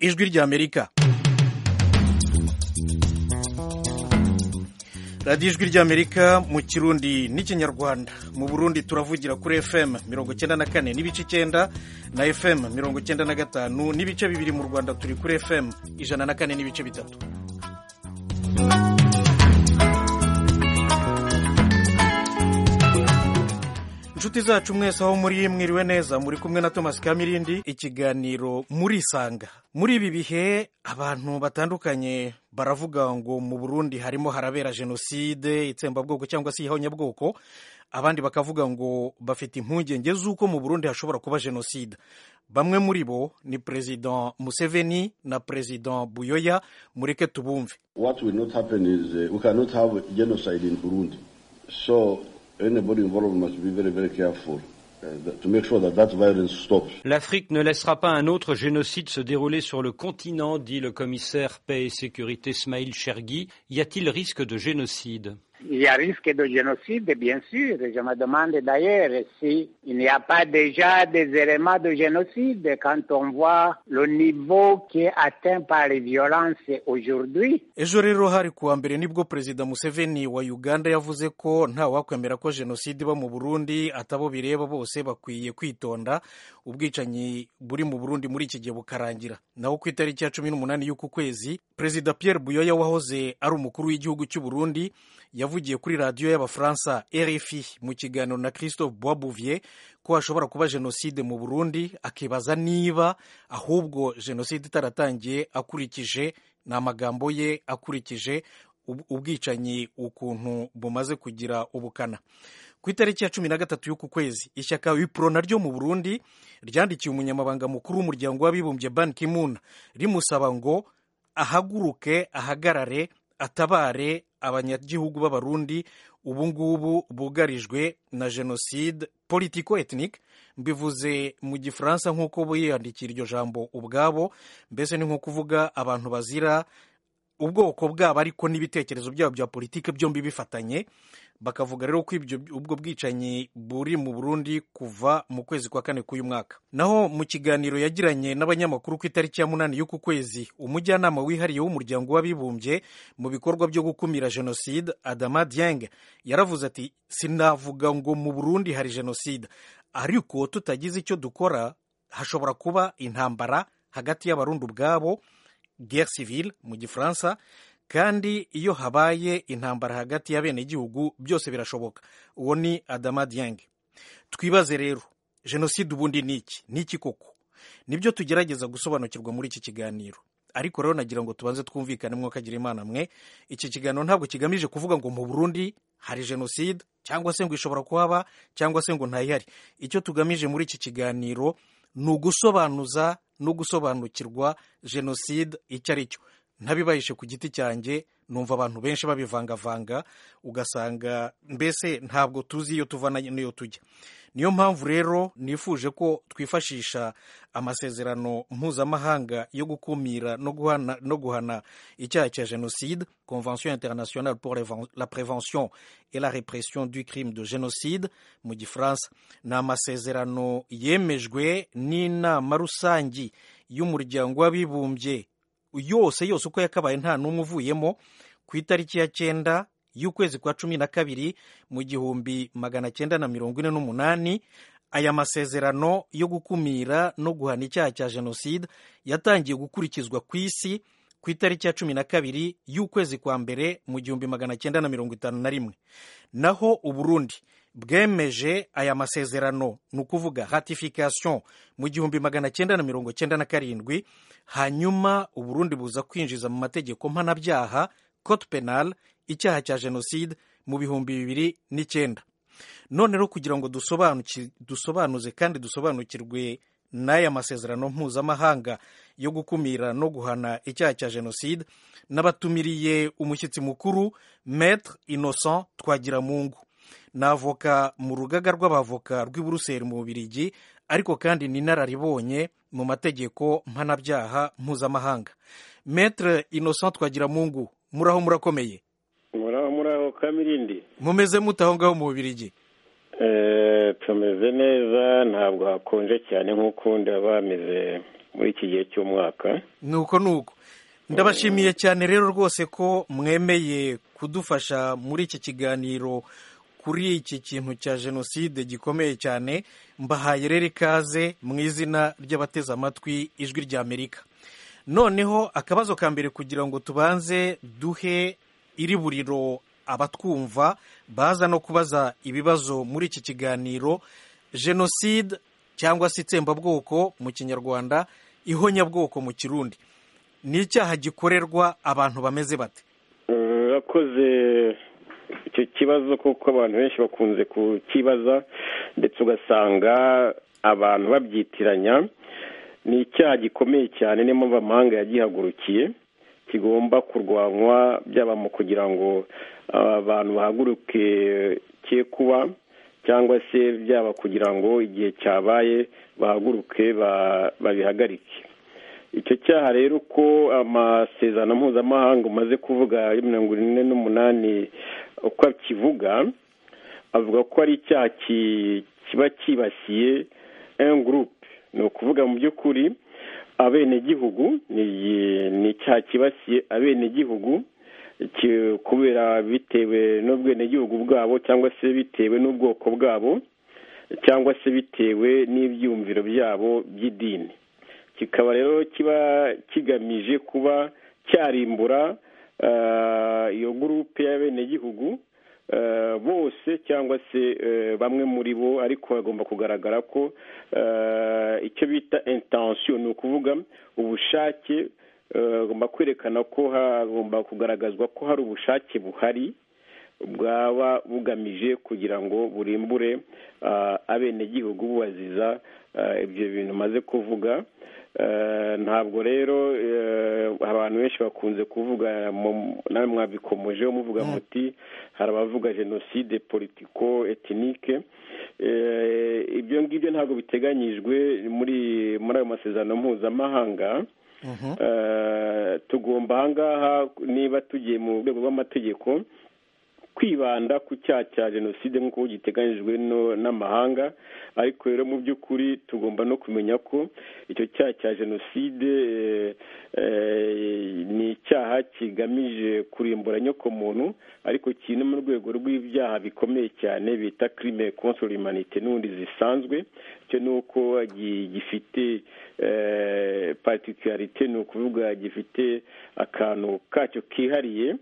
ijwi ry'amerika radiyo ijwi ry'amerika mu kirundi n'ikinyarwanda mu burundi turavugira kuri fm mirongo icyenda na kane n'ibice icyenda na fm mirongo icyenda na gatanu n'ibice bibiri mu rwanda turi kuri fm ijana na kane n'ibice bitatu inshuti zacu mwese aho muri mwiriwe neza muri kumwe na thomas kamirindi ikiganiro murisanga muri ibi bihe abantu batandukanye baravuga ngo mu burundi harimo harabera jenoside itsembabwoko cyangwa se ihonyabwoko abandi bakavuga ngo bafite impungenge z'uko mu burundi hashobora kuba jenoside bamwe muri bo ni perezida museveni na perezida buyoya mureke tubumve what will not happen is uh, we cannot have genocide in burundi so anybody involved must be very, very careful uh, to make sure that that violence stops. L'Afrique ne laissera pas un autre génocide se dérouler sur le continent, dit le commissaire paix et sécurité Smail Chergui. Y a-t-il risque de génocide il y a risque de génocide, bien sûr. Je me demande d'ailleurs s'il n'y a pas déjà des éléments de génocide quand on voit le niveau qui est atteint par les violences aujourd'hui. ejo rero hari kuwa mbere nibwo perezida museveni wa uganda yavuze ko ntawakwemera ko jenoside iba mu burundi atabo bireba bose bakwiye kwitonda ubwicanyi buri mu burundi muri iki gihe bukarangira naho ku itariki ya cumi n'umunani y'uku kwezi perezida pierre buyoya wahoze ari umukuru w'igihugu cy'u burundi yavugiye kuri radiyo y'abafaransa rfi mu kiganiro na christophe boisbouvier ko hashobora kuba jenoside mu burundi akibaza niba ahubwo jenoside itaratangiye akurikije ni amagambo ye akurikije ubwicanyi ukuntu bumaze kugira ubukana ku itariki ya cumi na gatatu y'uku kwezi ishyaka wipro naryo mu burundi ryandikiye umunyamabanga mukuru w'umuryango w'abibumbye ban kimuna rimusaba ngo ahaguruke ahagarare atabare abanyagihugu b'abarundi ubu ngubu bugarijwe na jenoside politico etnique mbivuze mu gifaransa nk'uko biyandikira iryo jambo ubwabo mbese ni nko kuvuga abantu bazira ubwoko bwabo ariko n'ibitekerezo byabo bya politiki byombi bifatanye bakavuga rero ko ubwo bwicanyi buri mu burundi kuva mu kwezi kwa kane k'uyu mwaka naho mu kiganiro yagiranye n'abanyamakuru ku itariki ya munani y'uku kwezi umujyanama wihariye w'umuryango w'abibumbye mu bikorwa byo gukumira jenoside adama dieng yaravuze ati sinavuga ngo mu burundi hari jenoside ariko tutagize icyo dukora hashobora kuba intambara hagati y'abarundi ubwabo guerre civile mu gifaransa kandi iyo habaye intambara hagati y'abenegihugu byose birashoboka uwo ni adama dieng twibaze rero jenoside ubundi ni iki ni iki koko nibyo tugerageza gusobanukirwa muri iki kiganiro ariko rero nagira ngo tubanze twumvikanemo kagira imana mwe iki kiganiro ntabwo kigamije kuvuga ngo mu burundi hari jenoside cyangwa se ngo ishobora kuhaba cyangwa se ngo ntayihari icyo tugamije muri iki kiganiro ni ugusobanuza no gusobanukirwa jenoside icyo ari cyo ntabibahishe ku giti cyanjye numva abantu benshi babivangavanga ugasanga mbese ntabwo tuzi iyo tuva n'iyo tujya niyo mpamvu rero nifuje ko twifashisha amasezerano mpuzamahanga yo gukumira no guhana icyaha cya jenoside convention internationale pour la prévention et la répression du crime de génocide mu gifaransa ni amasezerano yemejwe n'inama rusange y'umuryango w'abibumbye yose yose uko yakabaye nta n'umwe uvuyemo ku itariki ya cyenda y'ukwezi kwa cumi na kabiri mu gihumbi magana cyenda na mirongo ine n'umunani aya masezerano yo gukumira no guhana icyaha cya jenoside yatangiye gukurikizwa ku isi ku itariki ya cumi na kabiri y'ukwezi kwa mbere mu gihumbi magana cyenda na mirongo itanu na rimwe naho uburundi bwemeje aya masezerano ni ukuvuga ratification mu gihumbi magana cyenda na mirongo cyenda na karindwi hanyuma uburundi buza kwinjiza mu mategeko mpanabyaha cote penal icyaha cya jenoside mu bihumbi bibiri n'icyenda none rero kugira ngo dusobanuze kandi dusobanukirwe n'aya masezerano mpuzamahanga yo gukumira no guhana icyaha cya jenoside n'abatumiriye umushyitsi mukuru maître innocent twagiramungu ni avoka mu rugaga rw'abavoka rw'i buruseli mu bubirigi ariko kandi ni inararibonye mu mategeko mpanabyaha mpuzamahanga metere innocent twagiramungu muraho murakomeye muraho muraho kamirindi mumeze mute aho ngaho mu bubirigi tumeze neza ntabwo hakonje cyane nk'ukundi haba hameze muri iki gihe cy'umwaka nuko nuko ndabashimiye cyane rero rwose ko mwemeye kudufasha muri iki kiganiro kuri iki kintu cya jenoside gikomeye cyane mbahaye rero ikaze mu izina ry'abateze amatwi ijwi rya amerika noneho akabazo ka mbere kugira ngo tubanze duhe iri buriro abatwumva baza no kubaza ibibazo muri iki kiganiro jenoside cyangwa se itsembabwoko mu kinyarwanda ihonyabwoko mu kirundi ni icyaha gikorerwa abantu bameze bate urakoze icyo kibazo kuko abantu benshi bakunze kukibaza ndetse ugasanga abantu babyitiranya ni icyaha gikomeye cyane niyo mpamvu amahanga yagihagurukiye kigomba kurwanywa byaba mu kugira ngo abantu bahaguruke cye kuba cyangwa se byaba kugira ngo igihe cyabaye bahaguruke babihagarike icyo cyaha rero ko amasezerano mpuzamahanga umaze kuvuga ya mirongo ine n'umunani uko kivuga avuga ko ari icyaha kiba cyibasiye gurupe ni ukuvuga mu by'ukuri abenegihugu ni icyaha kibasiye abenegihugu kubera bitewe n'ubwenegihugu bwabo cyangwa se bitewe n'ubwoko bwabo cyangwa se bitewe n'ibyumviro byabo by'idini kikaba rero kiba kigamije kuba cyarimbura iyo gurupe y'abenegihugu bose cyangwa se bamwe muri bo ariko bagomba kugaragara ko icyo bita intansiyo ni ukuvuga ubushake bagomba kwerekana ko hagomba kugaragazwa ko hari ubushake buhari bwaba bugamije kugira ngo burimbure abenegihugu bubaziza ibyo bintu maze kuvuga ntabwo rero abantu benshi bakunze kuvuga nawe mwabikomejeho muvuga muti hari abavuga jenoside politiko etinike ibyo ngibyo ntabwo biteganyijwe muri muri ayo masezerano mpuzamahanga tugomba ahangaha niba tugiye mu rwego rw'amategeko kwibanda ku cyaha cya jenoside nk'uko giteganyijwe n'amahanga ariko rero mu by'ukuri tugomba no kumenya ko icyo cyaha cya jenoside ni icyaha kigamije kurimbura nyokomuntu ariko kiri no mu rwego rw'ibyaha bikomeye cyane bita kirime konsori manite n'ubundi zisanzwe cyo ni uko gifite patikarite ni ukuvuga gifite akantu kacyo kihariye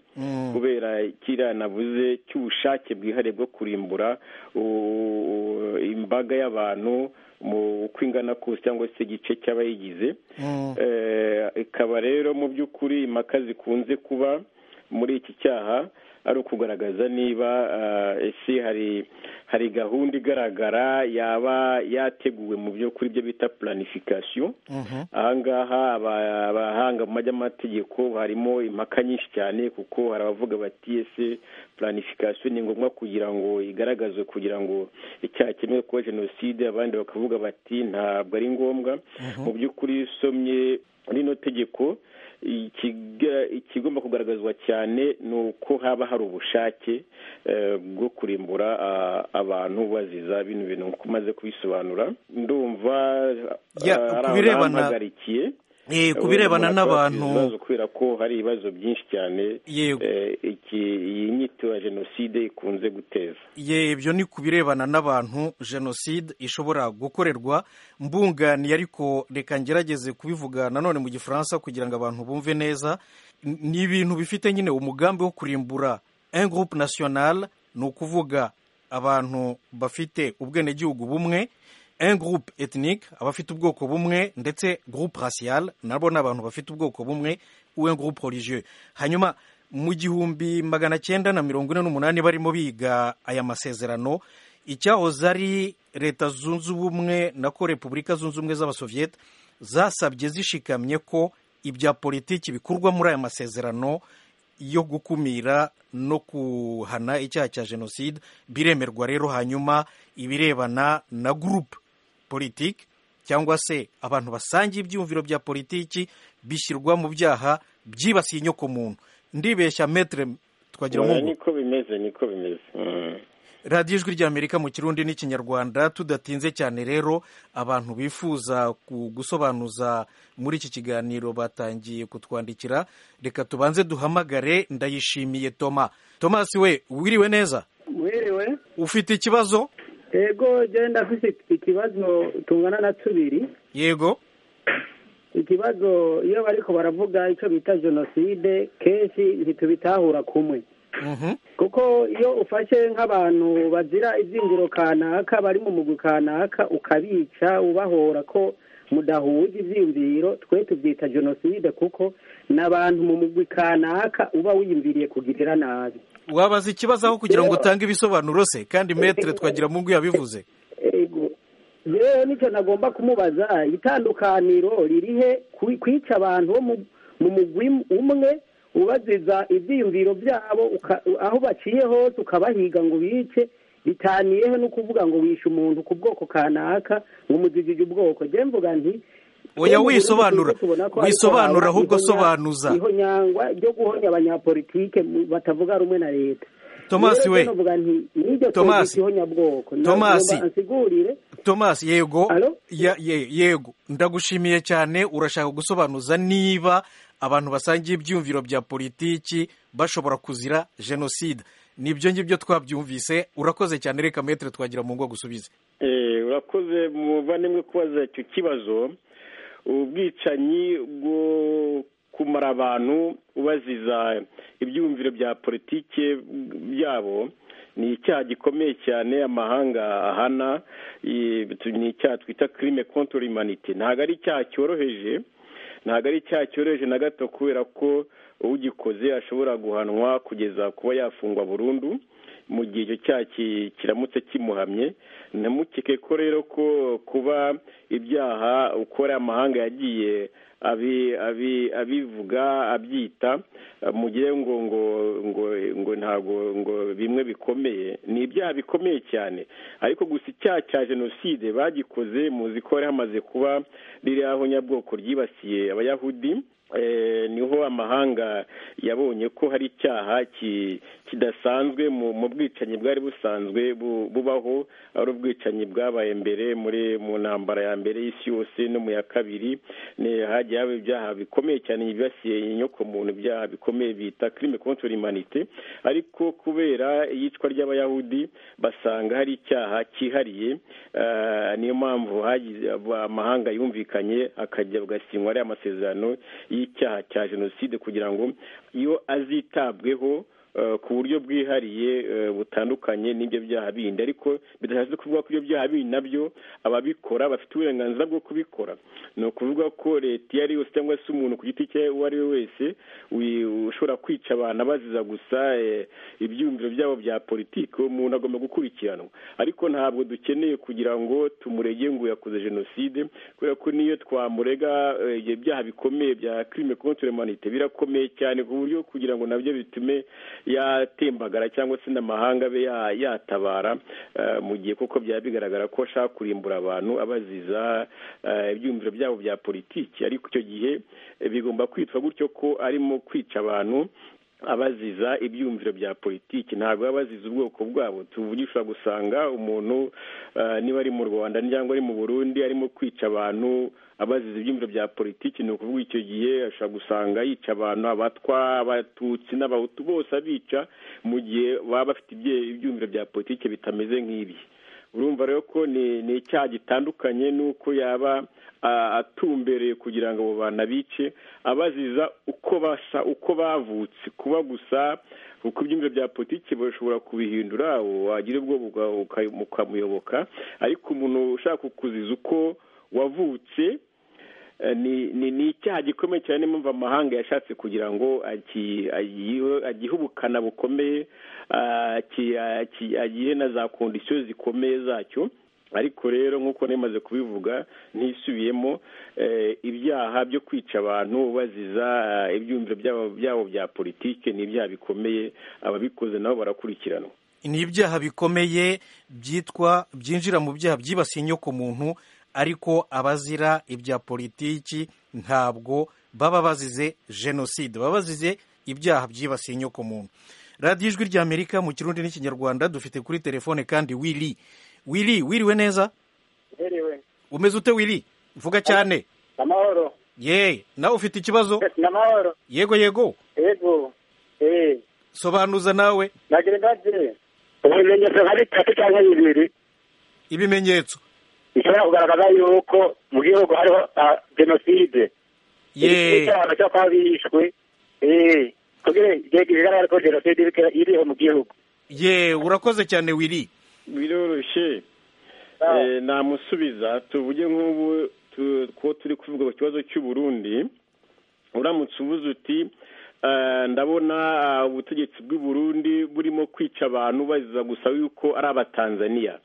kubera kiriya navuze cy'ubushake bwihariye bwo kurimbura imbaga y'abantu uko ingana kose cyangwa se igice cy'abayigize ikaba rero mu by'ukuri impaka zikunze kuba muri iki cyaha ari ukugaragaza niba ese hari hari gahunda igaragara yaba yateguwe mu byo kuri byo bita puranifikasiyo ahangaha abahanga mu by'amategeko harimo impaka nyinshi cyane kuko hari abavuga bati ese puranifikasiyo ni ngombwa kugira ngo igaragazwe kugira ngo icyaha cyemewe kuba jenoside abandi bakavuga bati ntabwo ari ngombwa mu by'ukuri usomye rino tegeko ikigomba kugaragazwa cyane ni uko haba hari ubushake bwo kurimbura abantu baziza bino bintu nk'uko umaze kubisobanura ndumva hari abantu bahagarikiye ku birebana n'abantu kubera ko hari ibibazo byinshi cyane iyi nyito ya jenoside ikunze guteza ibyo ni ku birebana n'abantu jenoside ishobora gukorerwa mbunganiye ariko reka ngerageze kubivuga nanone mu gifaransa kugira ngo abantu bumve neza ni ibintu bifite nyine umugambi wo kurimbura engroupe nationale ni ukuvuga abantu bafite ubwenegihugu bumwe groupe ethnique abafite ubwoko bumwe ndetse groupe racial nabo ni abantu bafite ubwoko bumwe groupe religieux hanyuma mu gihumbi magana cyenda na mirongo ine n'umunani barimo biga aya masezerano icyahoze ari leta zunze ubumwe nako repubulika zunze ubumwe z'abasoviyete zasabye zishikamye ko ibya politiki bikorwa muri aya masezerano yo gukumira no kuhana icyaha cya jenoside biremerwa rero hanyuma ibirebana na gurupe politiki cyangwa se abantu basangiye ibyiyumviro bya politiki bishyirwa mu byaha byibasiye inyokomuntu ndibeshya metere twagira ngo niko bimeze niko bimeze radiyo ijwi ry'amerika mu kirundi n'ikinyarwanda tudatinze cyane rero abantu bifuza gusobanuza muri iki kiganiro batangiye kutwandikira reka tubanze duhamagare ndayishimiye toma tomasi we wiriwe neza wiriwe ufite ikibazo yego genda afite ikibazo tungana na tubiri yego ikibazo iyo bariko baravuga icyo bita jenoside kenshi ntitubitahura kumwe kuko iyo ufashe nk'abantu bazira ibyingiro kanaka bari mu mugwi kanaka ukabica ubahora ko mudahuje ibyiyumviro twe tubyita jenoside kuko ni abantu mu mugwi kanaka uba wiyumviriye kugirira nabi wabaza ikibazo aho kugira ngo utange ibisobanuro se kandi metere twagira mu ngo yabivuze Ego. yewe nicyo nagomba kumubaza itandukaniro ririhe ku- kwica abantu bo mu- mu mugwi umwe ubaziza ibyiyumviro byabo uka- aho baciye hose ukabahiga ngo bice bitaniyeho no kuvuga ngo wishe umuntu ku bwoko kanaka ngo umuzigije ubwoko jye mvuga nti Oya, Ubu wisobanura. tubona ko ariko Wisobanura, haba ahubwo ihonya- sobanuza. ihonyangwa ryo guhonya abanyapolitike mu- batavuga rumwe na leta Tomasi Rero we. jye novuga nti n'iryo Tomasi. twumvise ihonyabwoko Tomasi. Nagomba ansigurire Thomas yego Alo? Ya- ye- yego ndagushimiye cyane urashaka gusobanuza niba abantu basangiye ibyumviro bya politiki bashobora kuzira jenoside nibyo ngibyo twabyumvise urakoze cyane reka metere twagira mu ngo gusubize Eh, urakoze muvane mwe kubaza icyo kibazo ubwicanyi bwo kumara abantu ubaziza ibyumviro bya politike byabo ni icyaha gikomeye cyane amahanga ahana eh, ni icyaha twita kirime kontori imanite ntabwo ari icyaha cyoroheje ntabwo ari icyaha cyoroheje na gato kubera ko ugikoze ashobora guhanwa kugeza kuba yafungwa burundu mu gihe icyo cyaha ki- kiramutse kimuhamye ntamukeke ko rero ko kuba ibyaha ukora amahanga yagiye abi- abi- abivuga abyita eh, mu gihe ngo ngo ngo ngo ntabwo ngo bimwe bikomeye ni ibyaha bikomeye cyane ariko gusa icyaha cya jenoside bagikoze muzi ko hari hamaze kuba ririya honyabwoko ryibasiye abayahudi Eh, niho amahanga yabonye ko hari icyaha ki- kidasanzwe mu mu bwicanyi bwari busanzwe bu- bubaho ari ubwicanyi bwabaye mbere muri mu ntambara ya mbere y'isi yose no mu ya kabiri ni- hagiye haba ibyaha bikomeye cyane byibasiye inyoko muntu ibyaha bikomeye bita crime contre l'humanité ariko kubera iyicwa ry'abayahudi basanga hari icyaha cyihariye eh, niyo mpamvu hagize- amahanga yumvikanye akajya bagasinywa ariya masezerano y'icyaha cya jenoside kugira ngo iyo azitabweho eh, ku buryo bwihariye eh, butandukanye n'ibyo byaha bindi ariko bidashatse kuvuga ko ibyo byaha bindi nabyo ababikora bafite uburenganzira bwo kubikora ni ukuvuga ko leta iyo ari yose cyangwa se umuntu ku giti cye uwo ari we wese wi- ushobora kwica abantu abaziza gusa eh, ibyiyumviro byabo bya politiki uwo muntu agomba gukurikiranwa ariko ntabwo dukeneye kugira ngo tumurege ngo yakoze jenoside kubera ko niyo twamurega eh, ibyo byaha bikomeye bya crime contre l'humanité birakomeye cyane ku buryo kugira ngo nabyo bitume yatembagara cyangwa se n'amahanga abe ya- yatabara eh, mu gihe kuko byaba bigaragara ko ashaka kurimbura abantu abaziza eh, ibyiyumviro byabo bya politiki ariko icyo gihe eh, bigomba kwitwa gutyo ko arimo kwica abantu abaziza ibyumviro bya politiki ntabwo baba baziza ubwoko bwabo tuvugisha gusanga umuntu eh, niba ari mu rwanda cyangwa ari mu burundi arimo kwica abantu abaziza ibyumviro bya politiki ni ukuvuga icyo gihe ashobora gusanga yica abantu abatwa abatutsi n'abahutu bose abica mu gihe baba bafite ibye- ibyumviro bya politiki bitameze nk'ibi urumva rero ko ni ni icyaha gitandukanye n'uko yaba ah, atumbereye kugira ngo abo bantu abice abaziza uko basa uko bavutse kuba gusa kuko ibyumviro bya politiki bashobora kubihindura wagira ubwoba uka- uka- ukamuyoboka ariko umuntu ushaka kukuziza uko wavutse Eh, ni ni ni icyaha gikomeye cyane niyo mpamvu amahanga yashatse kugira ngo aki- agihe- agihe ubukana bukomeye ah, aki- aki- agihe na za kondisiyo zikomeye zacyo ariko rero nk'uko nemaze kubivuga ntisubiyemo eh, ibyaha byo kwica abantu baziza ah, ibyumviro byabo byabo bya politike ni ibyaha bikomeye ababikoze nabo barakurikiranwa ni ibyaha bikomeye byitwa byinjira mu byaha byibasiye inyoko muntu ariko abazira ibya politiki ntabwo baba bazize jenoside baba bazize ibyaha byibasiye inyoko muntu radiyo ijwi rya amerika mu kirundi n'ikinyarwanda dufite kuri telefone kandi wili wili wiriwe neza Herewe. umeze ute wili vuga cyane Amahoro. ye nawe ufite ikibazo Namahoro. yego yego Ego. Eh. sobanuza nawe Nagira ndaje. Ibimenyetso hari tatu cyangwa bibiri ibimenyetso bishobora kugaragaza yuko mu gihugu hariho ah, jenoside. ye Icyaba cyo kuba bishwe. Eh. Kugira igihe kigaragara ko jenoside iri- iriho mu gihugu. ye urakoze cyane wili biroroshye Ah. Eh, namusubiza tuvuge nk'ubu tu- ko turi kuvuga ku kibazo cy'u Burundi uramutse uvuze uti eh, ndabona ah, ubutegetsi bw'u Burundi burimo kwica abantu baziza gusa yuko ari abatanzaniya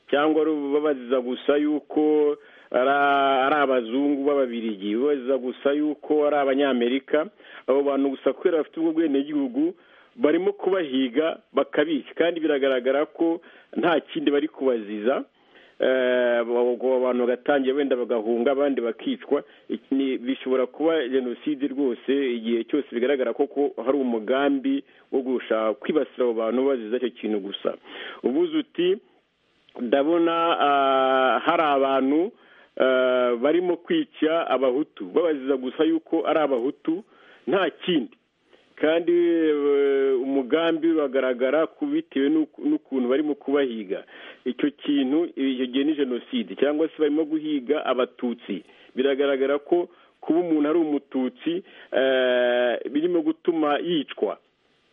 cyangwa ari babaziza gusa yuko ara- ari abazungu b'ababirigi babaziza gusa yuko ari abanyamerika abo bantu gusa kubera bafite ubwo bwenegihugu barimo kubahiga bakabica kandi biragaragara ko nta kindi bari kubaziza Eh, ubwo abantu bagatangira wenda bagahunga abandi bakicwa Iki ni- bishobora kuba jenoside rwose igihe cyose bigaragara ko ko hari umugambi wo gushaka kwibasira abo bantu baziza icyo kintu gusa ubuze uti ndabona ah, hari abantu ah, barimo kwica abahutu babaziza gusa yuko ari abahutu nta kindi kandi eh, umugambi uragaragara ku- bitewe n'uku- n'ukuntu barimo kubahiga icyo kintu icyo gihe ni jenoside cyangwa se barimo guhiga abatutsi biragaragara ko kuba umuntu ari umututsi eh, birimo gutuma yicwa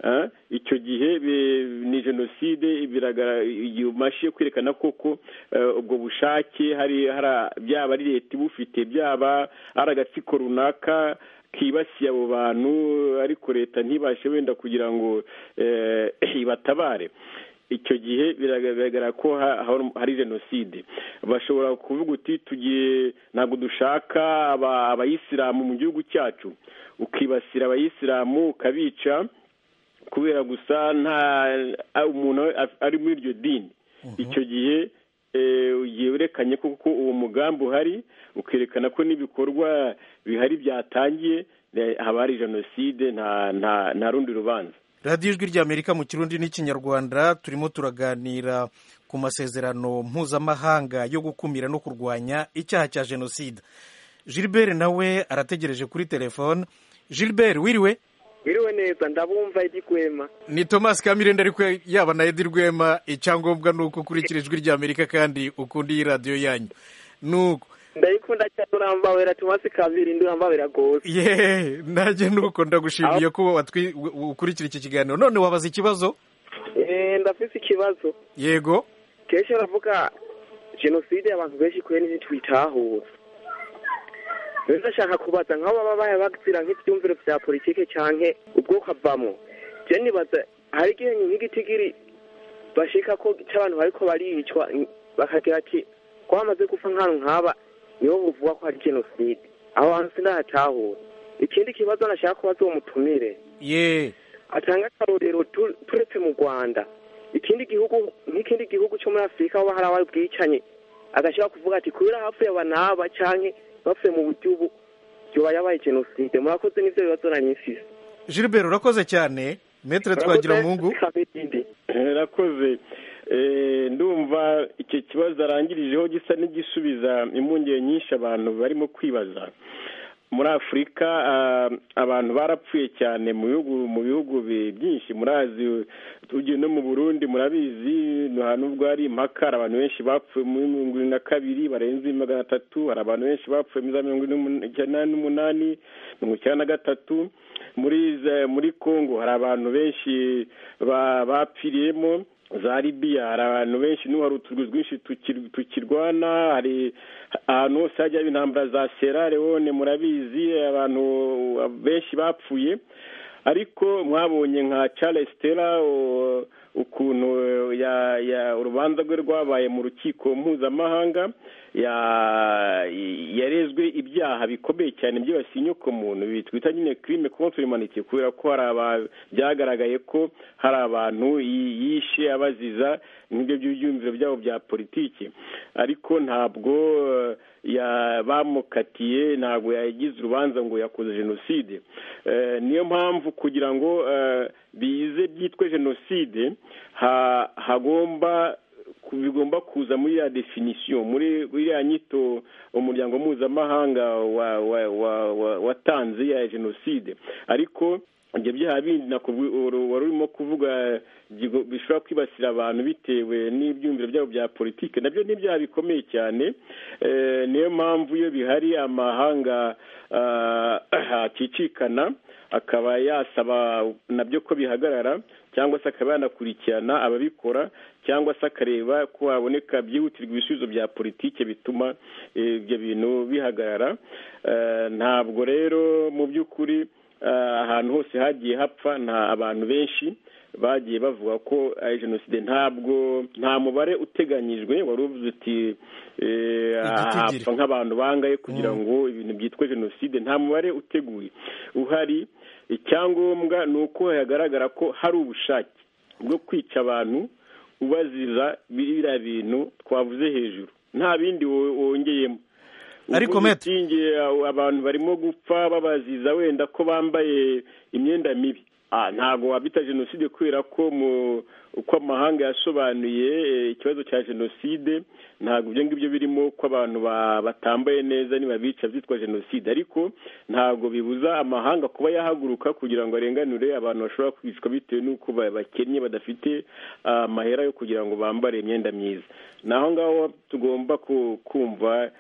Eh, icyo gihe bi- ni jenoside biragaragara igihe umashe kwerekana koko eh, ubwo bushake hari hara- byaba ari leta ibufite byaba ari agatsiko runaka kibasiye abo bantu ariko leta ntibashe wenda kugira ngo eh, ibatabare icyo gihe biragaragara ko ha- ha- hari jenoside bashobora kuvuga uti tugiye ntabwo dushaka aba- abayisilamu mu gihugu cyacu ukibasira abayisilamu ukabica kubera gusa nta a- umuntu a- ari muri iryo dini icyo gihe eh, ugiye werekanye ko ko uwo mugambi uhari ukerekana ko n'ibikorwa bihari byatangiye eh, haba hari jenoside nta nta nta rundi rubanza radiyo ijwi rya amerika mu kirundi n'ikinyarwanda turimo turaganira ku masezerano mpuzamahanga yo gukumira no kurwanya icyaha cya jenoside gilbert nawe arategereje kuri telefone gilbert wiriwe biriwe neza ndabumva igikwema ni thomas kamire ariko yaba na edi rwema icyangombwa ni uko ukurikira ijwi rya amerika kandi ukunda iyi radiyo yanyu nuko ndayikunda cyane urambabera tumasi kabiri ndurambabera rwose yeee nanjye nuko ndagushimiye ko watwi- u- ukurikira iki kiganiro none wabaza ikibazo Eh, ndafise ikibazo yego kenshi baravuga jenoside abantu benshi kure ntitwitahura rero ndashaka kubaza nk'abo baba bayabazira nk'ibyumviro bya politike cyangwa ubwoko avamo je nibaza hari igihenyu nk'igitigiri bashika ko cy'abantu bariko baricwa n- bakagira ati ko hamaze gupfa nk'ahantu nk'aba niho buvuga ko hari jenoside aho hantu sinahatahura ikindi kibazo nashaka kubaza uwo mutumire yeee atanga akarorero tu- turetse mu rwanda ikindi gihugu n'ikindi gihugu cyo muri afurika aho hari abari bwicanye agashobora kuvuga ati kubera hapfuye aba n'aba canke bapfuye mu buryo ubu yoba yabaye jenoside murakoze n'ivyo bibazo nanyifise gilbert urakoze cyane metere twagira mungu rakoze ndumva icyo kibazo arangirijeho gisa n'igisubiza impungenge nyinshi abantu barimo kwibaza muri afurika ah, abantu barapfuye cyane mu bihugu mu bihugu bi- byinshi murazi tugiye no mu burundi murabizi nta nubwo hari impaka hari abantu benshi bapfuye muri mirongo irindwi na kabiri barenze magana atatu hari abantu benshi bapfuye muri za mirongo icyenda n'umunani mirongo icyenda na gatatu muri za- muri congo hari abantu benshi ba- bapfiriyemo za libiya hari abantu benshi n'ubu hari uturwi twinshi tukir- tukirwana hari ahantu hose hajya intambara za sera leone murabizi abantu benshi bapfuye ariko mwabonye nka charles stella o- ukuntu eh, ya ya urubanza rwe rwabaye mu rukiko mpuzamahanga yarezwe ibyaha bikomeye cyane byibasiye inyoko muntu twita nyine kirime kontwari imanitse kubera ko byagaragaye ko hari abantu yishe abaziza n'ibyo by'ibyumviro byabo bya politiki ariko ntabwo bamukatiye ntabwo yagize urubanza ngo yakoze jenoside niyo mpamvu kugira ngo bize byitwe jenoside hagomba bigomba kuza muri ya definisiyo muri iriya nyito umuryango mpuzamahanga watanze ya jenoside ariko ibyo byaha bindi wari urimo kuvuga bishobora kwibasira abantu bitewe n'ibyumviro byabo bya politiki nabyo ni ibyaha bikomeye cyane niyo mpamvu iyo bihari amahanga akicikana akaba yasaba nabyo ko bihagarara cyangwa se akaba yanakurikirana ababikora cyangwa se akareba ko haboneka byihutirwa ibisubizo bya politiki bituma ibyo bintu bihagarara ntabwo rero mu by'ukuri ahantu hose hagiye hapfa nta abantu benshi bagiye bavuga ko ari jenoside ntabwo nta mubare uteganyijwe wari uvuze uti hapfa nk'abantu bangaye kugira ngo ibintu byitwa jenoside nta mubare uteguye uhari icyangombwa ni uko hagaragara ko hari ubushake bwo kwica abantu ubaziza biriya bintu twavuze hejuru nta bindi wongeyemo ariko meti abantu barimo gupfa babaziza wenda ko bambaye imyenda mibi ntabwo wabita jenoside kubera ko uko amahanga yasobanuye ikibazo cya jenoside ntabwo ibyo ngibyo birimo ko abantu batambaye neza nibabica byitwa jenoside ariko ntabwo bibuza amahanga kuba yahaguruka kugira ngo arenganure abantu bashobora kwicwa bitewe n'uko bakennye badafite amahera yo kugira ngo bambare imyenda myiza naho ngaho tugomba kumva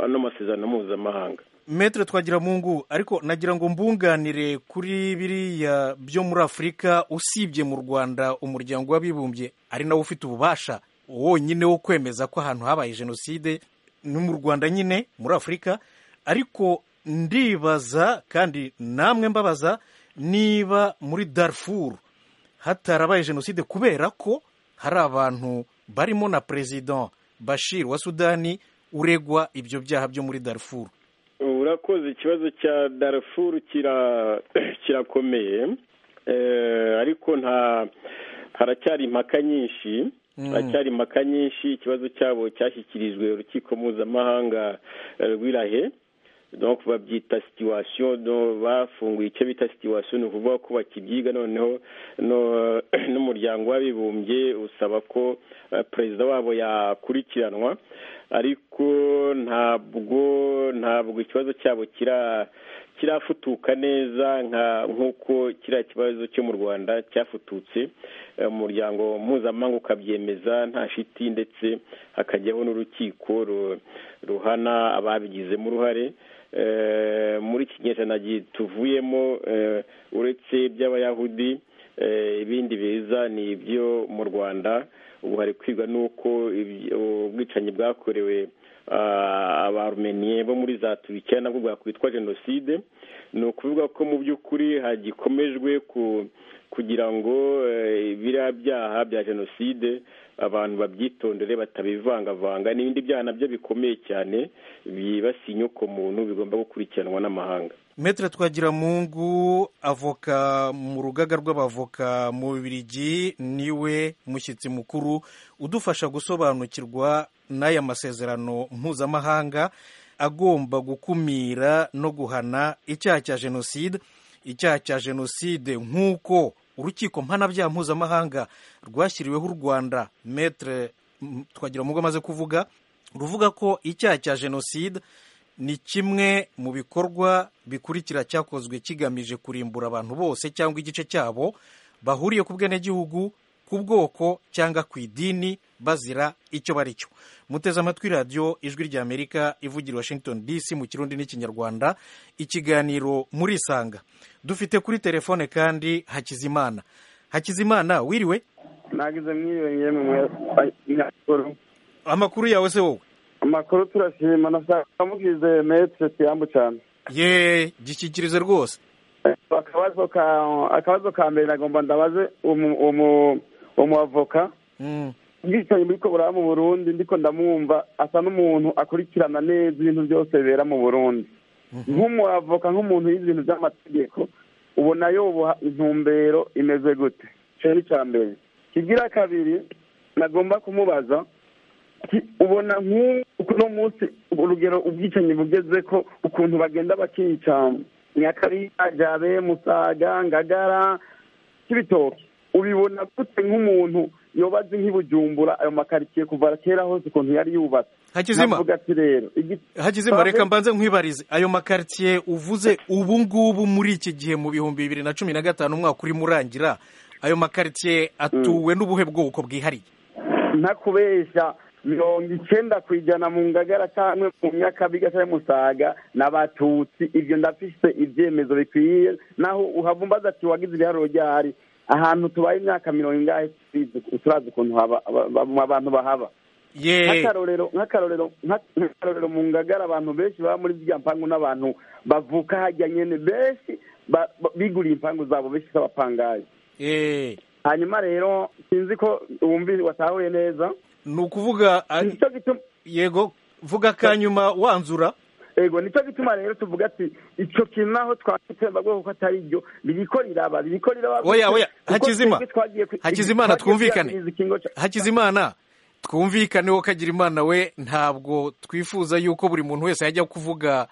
ano masezerano mpuzamahanga metere twagira mungu ariko nagira ngo mbunganire kuri biriya byo muri afurika usibye mu rwanda umuryango w'abibumbye ari nawo ufite ububasha wonyine wo kwemeza ko ahantu habaye jenoside ni mu rwanda nyine muri afurika ariko ndibaza kandi namwe mbabaza niba muri darfur hatarabaye jenoside kubera ko hari abantu barimo na perezida bashir wa sudani uregwa ibyo byaha byo muri darfur urakoze ikibazo cya darafuru kirakomeye ariko nta haracyari impaka nyinshi haracyari impaka nyinshi ikibazo cyabo cyashyikirijwe urukiko mpuzamahanga rw'irahe babyita situwasiyo bafunguye icyo bita situwasiyo ni ukuvuga ko bakibyiga noneho n'umuryango w'abibumbye usaba ko perezida wabo yakurikiranwa ariko ntabwo ntabwo ikibazo cyabo kirafutuka neza nk'uko kiriya kibazo cyo mu rwanda cyafututse umuryango mpuzamahanga ukabyemeza nta shiti ndetse hakajyaho n'urukiko ruhana ababigizemo uruhare muri iki kinyejana tuvuyemo uretse iby'abayahudi ibindi biza ni ibyo mu rwanda ubu hari kwigwa n'uko ubwicanyi bwakorewe abarumeniye bo muri za tubikiya nabwo bwakwitwa jenoside ni ukuvuga ko mu by'ukuri hagikomejwe kugira ngo biriya byaha bya jenoside abantu babyitondere batabivangavanga n'ibindi byaha nabyo bikomeye cyane byibasiye inyoko muntu bigomba gukurikiranwa n'amahanga metere twagira mungu avoka mu rugaga rw'abavoka mu bibirigi niwe mushyitsi mukuru udufasha gusobanukirwa n'aya masezerano mpuzamahanga agomba gukumira no guhana icyaha cya jenoside icyaha cya jenoside nk'uko urukiko mpanabyaha mpuzamahanga rwashyiriweho u rwanda metere twagira mungu amaze kuvuga ruvuga ko icyaha cya jenoside ni kimwe mu bikorwa bikurikira cyakozwe kigamije kurimbura abantu bose cyangwa igice cyabo bahuriye ku bwenegihugu ku bwoko cyangwa ku idini bazira icyo bari cyo muteze amatwi radiyo ijwi ry'amerika ivugira washington dc mu kirundi n'ikinyarwanda ikiganiro muri isanga dufite kuri telefone kandi hakizimana hakizimana wiriwe nagize mwiyongeye mu makuru amakuru yawe se wowe amakuru turashima nashaka mukize metre tiyambu cyane ye gishyikirize rwose akabazo ka akabazo ka mbere nagomba ndabaze umu umu umuavoka bwicanyi muri kobora mu burundi ndiko ndamwumva asa n'umuntu akurikirana neza ibintu byose bibera mu burundi nk'umwavoka nk'umuntu yize ibintu by'amategeko ubona yoboha intumbero imeze gute cyari icya mbere kigira kabiri nagomba kumubaza ati, ubona nk'uno munsi urugero ubwicanyi bugeze ko ukuntu bagenda bakica nyakariya jabe musaga ngagara cy'ibitoki ubibona gute nk'umuntu yobaze nk'ibujumbura ayo makaritsiye kuva kera hose ukuntu yari yubatse Hakizima. navuga ati rero igi- hagizemo reka Sorry? mbanze nkwibarize ayo makaritsiye uvuze ubu ngubu muri iki gihe mu bihumbi bibiri na cumi na gatanu umwaka urimo urangira ayo makaritsiye atuwe n'ubuhe bwoko bwihariye ntakubeshya mirongo icyenda ku ijana mu ngagara cyangwa mu nyakabiga cyangwa musaga ni abatutsi ibyo ndafise ibyemezo bikwiye naho uhava umbaza ati wagize ibiharuro ryahari ahantu tubaye imyaka mirongo ingahe turizi- turazi ukuntu haba aba- aba- abantu bahaba ye nk'akarorero nk'akarorero nka- nk'akarorero mu ngagara abantu benshi baba muri ziriya mpangu n'abantu bavuka hajya nyene benshi ba- ba- biguriye impangu zabo benshi z'abapangayi Eh, hanyuma rero sinzi ko wumvi watahuye neza ni ukuvuga a- nicyo gituma yego vuga kanyuma wanzura ego nicyo gituma rero tuvuga ati icyo kintu naho twakitsemba bwo kuko atari byo biriko riraba biriko riraba Oya, oya, kuko Hakizima. twebwe twagiye ku- Hakizimana, twagiye twumvikane. kuyahiriza ikingo ca- hakizimana twumvikane ko kagira imana we ntabwo twifuza yuko buri muntu wese yajya kuvuga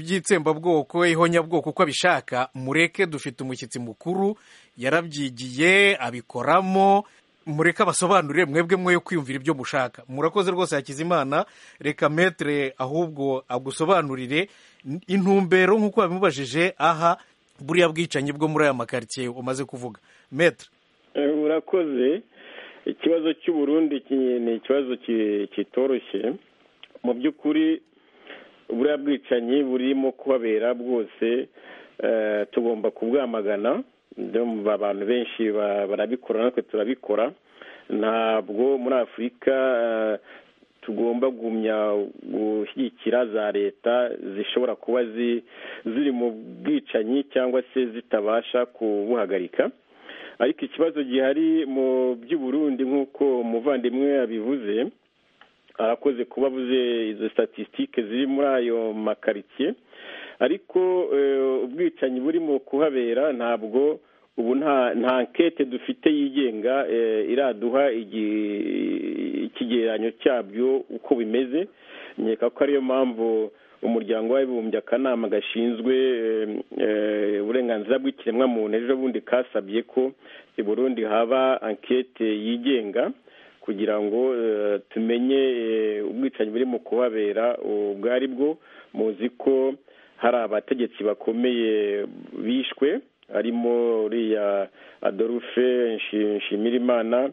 iby'itsembabwoko ihonyabwoko uko abishaka mureke dufite umushyitsi mukuru yarabyigiye abikoramo mureke abasobanurire mwebwe mwe kwiyumvira ibyo mushaka murakoze rwose hakizimana reka metere ahubwo agusobanurire intumbero nk'uko babimubajije aha buriya bwicanyi bwo muri aya makaritsiye umaze kuvuga metere Eh, urakoze ikibazo cy'u Burundi ki- ni ikibazo ki- kitoroshye mu by'ukuri buriya bwicanyi burimo kubabera bwose eh, tugomba kubwamagana Ndio mu- abantu benshi ba- barabikora natwe turabikora ntabwo muri afurika eh, tugomba gumya gushyigikira za leta zishobora kuba zi- ziri mu bwicanyi cyangwa se zitabasha kubuhagarika ariko ikibazo gihari mu by'uburundi nk'uko umuvandimwe yabivuze arakoze kuba avuze izo statisitike ziri muri ayo makaritsiye ariko eh, ubwicanyi burimo kuhabera ntabwo ubu nta nta nkete dufite yigenga eh, iraduha igi- ikigereranyo cyabyo uko bimeze nkeka ko ariyo mpamvu umuryango w'abibumbye akanama gashinzwe eh, eh, uburenganzira bw'ikiremwamuntu ejo bundi kasabye ko i burundi haba ankete yigenga kugira ngo eh, tumenye eh, ubwicanyi buri mu kuhabera ubwo ari bwo muzi ko hari abategetsi bakomeye bishwe harimo uriya adolphe Nshi- nshimirimana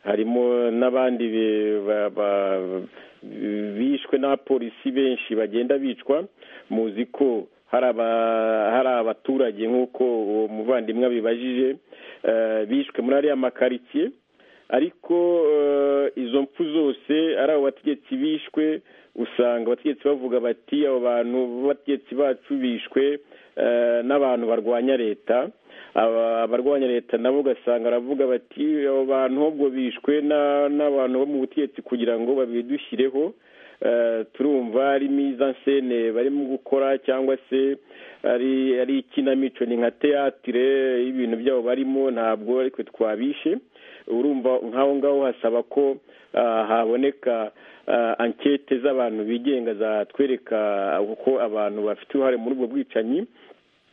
harimo n'abandi be- ba- ba- bishwe n'abapolisi benshi bagenda bicwa muzi ko hari aba- hari abaturage nk'uko uwo muvandimwe abibajije eh, bishwe muri ariya makaritsiye ariko eh, izo mpfu zose ari abo bategetsi bishwe usanga abategetsi bavuga bati abo bantu b'abategetsi bacu bishwe eh, n'abantu barwanya leta Aba- abarwanya leta nabo ugasanga baravuga bati abo bantu ahubwo bishwe na- n'abantu bo mu butegetsi kugira ngo babidushyireho Eh, turumva ari miza nsene barimo gukora cyangwa se ari ari ikinamico ni nka teatire y'ibintu byabo barimo ntabwo ariko twabishe urumva nk'aho ngaho hasaba ko ah, haboneka ah, ankete z'abantu bigenga zatwereka uko abantu bafite uruhare muri ubwo bwicanyi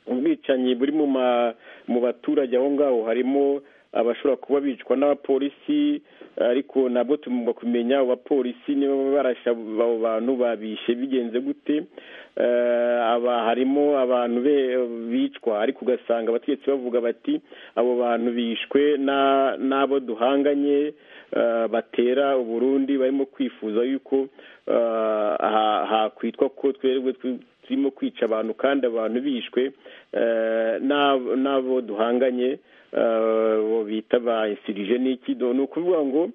ubwicanyi buri mu ma- mu baturage aho ngaho harimo abashobora kuba bicwa n'abapolisi ariko nabwo tugomba kumenya abo bapolisi niba barasha abo bantu babishe bigenze gute Eh, aba harimo abantu be- bicwa ariko ugasanga abategetsi bavuga bati abo bantu bishwe na- n'abo duhanganye eh, batera uburundi barimo kwifuza yuko eh, ha- hakwitwa ko twebwe twi- turimo kwica abantu kandi abantu bishwe eh, n'ab- n'abo duhanganye eh, bo bita ba insurije n'iki Do- ni ukuvuga ngo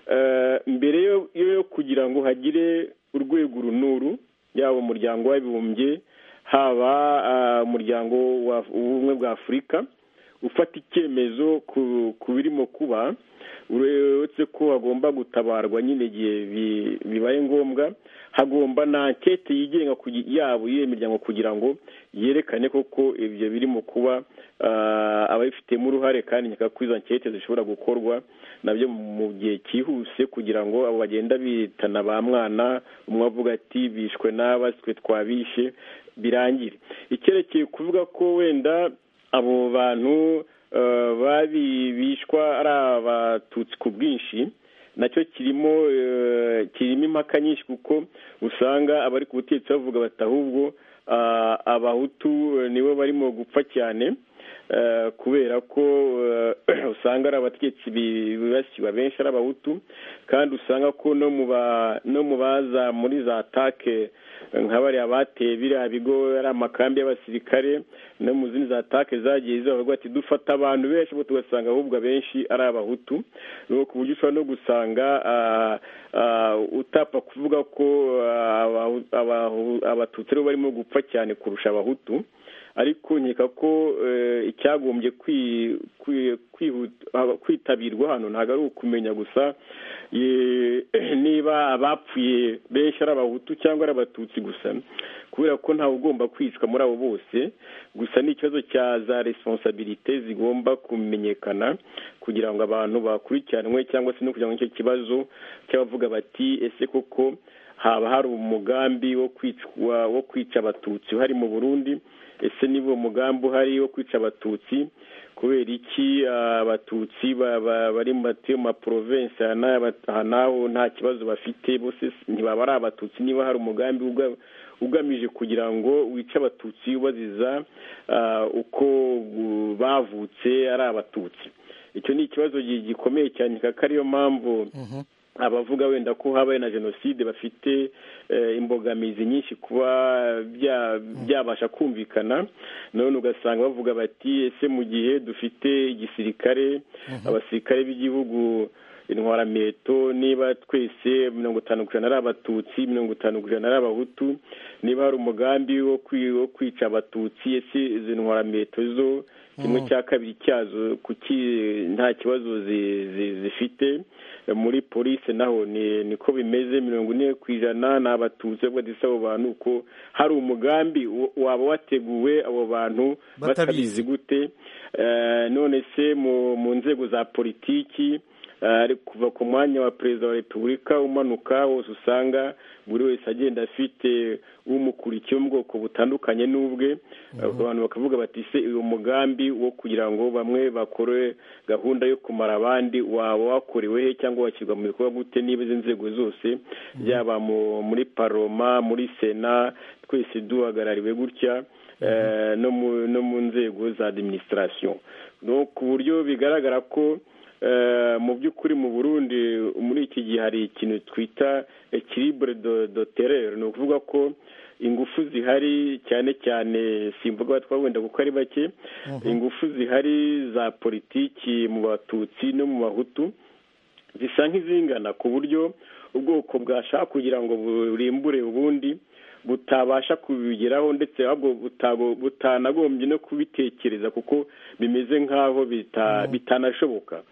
eh, mbere yo- yo kugira ngo hagire urwego uru n'uru yaba umuryango w'abibumbye haba ah, umuryango wa- w'ubumwe bwa afurika ufata icyemezo ku ku birimo kuba uretse ko hagomba gutabarwa nyine igihe bibaye ngombwa hagomba na ankete yigenga yabo y'iyo miryango kugira ngo yerekane koko ibyo birimo kuba ababifitemo uruhare kandi nyaka kuri izo ankete zishobora gukorwa nabyo mu gihe cyihuse kugira ngo abo bagenda bitana ba mwana umwe avuga ati bishwe n'aba twe twabishe birangire icyerekeye kuvuga ko wenda abo bantu bishwa ari abatutsi ku bwinshi nacyo kirimo kirimo impaka nyinshi kuko usanga abari ku butegetsi bavuga bati ahubwo abahutu nibo barimo gupfa cyane kubera ko usanga ari abategetsi bibasiwe benshi ari abahutu kandi usanga ko no mu baza muri za take nka bariya bateye biriya bigo ari amakambi y'abasirikare no mu zindi za take zagiye zibavuga ati dufata abantu benshi kuko tugasanga ahubwo abenshi ari abahutu ku buryo ushobora no gusanga utapfa kuvuga ko abatutsi aribo barimo gupfa cyane kurusha abahutu ariko nkeka ko icyagombye kwitabirwa hano ntabwo ari ukumenya gusa niba abapfuye benshi ari abahutu cyangwa ari abatutsi gusa kubera ko ntawe ugomba kwicwa muri abo bose gusa ni ikibazo cya za responsabilite zigomba kumenyekana kugira ngo abantu bakurikiranwe cyangwa se no kugira ngo icyo kibazo cy'abavuga bati ese koko haba hari umugambi wo kwicwa wo kwica abatutsi uhari mu burundi ese niba uwo mugambi uhari wo kwica abatutsi kubera iki abatutsi bari mu maprovensi aha naho nta kibazo bafite bose ntibaba ari abatutsi niba hari umugambi ugamije kugira ngo wice abatutsi ubaziza uko bavutse ari abatutsi icyo ni ikibazo gikomeye cyane kuko ariyo mpamvu abavuga wenda ko habaye na jenoside bafite imbogamizi nyinshi kuba byabasha kumvikana none ugasanga bavuga bati ese mu gihe dufite igisirikare abasirikare b'igihugu intwarameto niba twese mirongo itanu ku ijana ari abatutsi mirongo itanu ku ijana ari abahutu niba hari umugambi wo kwica abatutsi ese izo ntwarameto zo kimwe cya kabiri cyazo kuki nta kibazo zifite muri polisi naho niko bimeze mirongo ine ku ijana ni abatutsi badisa abo bantu ko hari umugambi waba wateguwe abo bantu batabizi gute none se mu nzego za politiki kuva ku mwanya wa perezida wa repubulika umanuka wose usanga buri wese agenda afite umukurikiye wo mu bwoko butandukanye n'ubwe abantu bakavuga bati se uyu mugambi wo kugira ngo bamwe bakore gahunda yo kumara abandi waba wakorewe he cyangwa washyirwa mu bikorwa gute niba izi nzego zose yaba muri paroma muri sena twese duhagarariwe gutya no mu nzego za adiminisitirasiyo ku buryo bigaragara ko mu by'ukuri mu burundi muri iki gihe hari ikintu twita ekiribure do terere ni ukuvuga ko ingufu zihari cyane cyane simvuga twawenda kuko ari bake ingufu zihari za politiki mu batutsi no mu bahutu zisa nk'izingana ku buryo ubwoko bwashaka kugira ngo burimbure ubundi butabasha kubigeraho ndetse butanagombye no kubitekereza kuko bimeze nk'aho bitanashoboka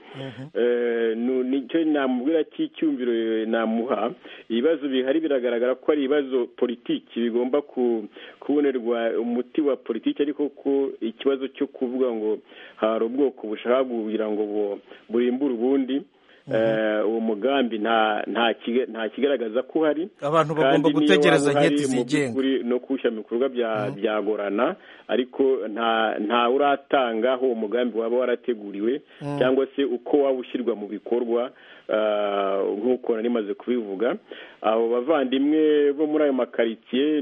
nicyo namubwira cy'icyumviro namuha ibibazo bihari biragaragara ko ari ibibazo politiki bigomba kubonerwa umuti wa politiki ariko ko ikibazo cyo kuvuga ngo hari ubwoko bushaka kugira ngo burimbure ubundi uwo mugambi nta kigaragaza ko uhari abantu bagomba gutegereza inketi zigenga no kuwushyira mu bikorwa byagorana ariko nta uratanga aho uwo mugambi waba warateguriwe cyangwa se uko waba ushyirwa mu bikorwa nk'uko nari maze kubivuga abo bavandimwe bo muri ayo makaritsiye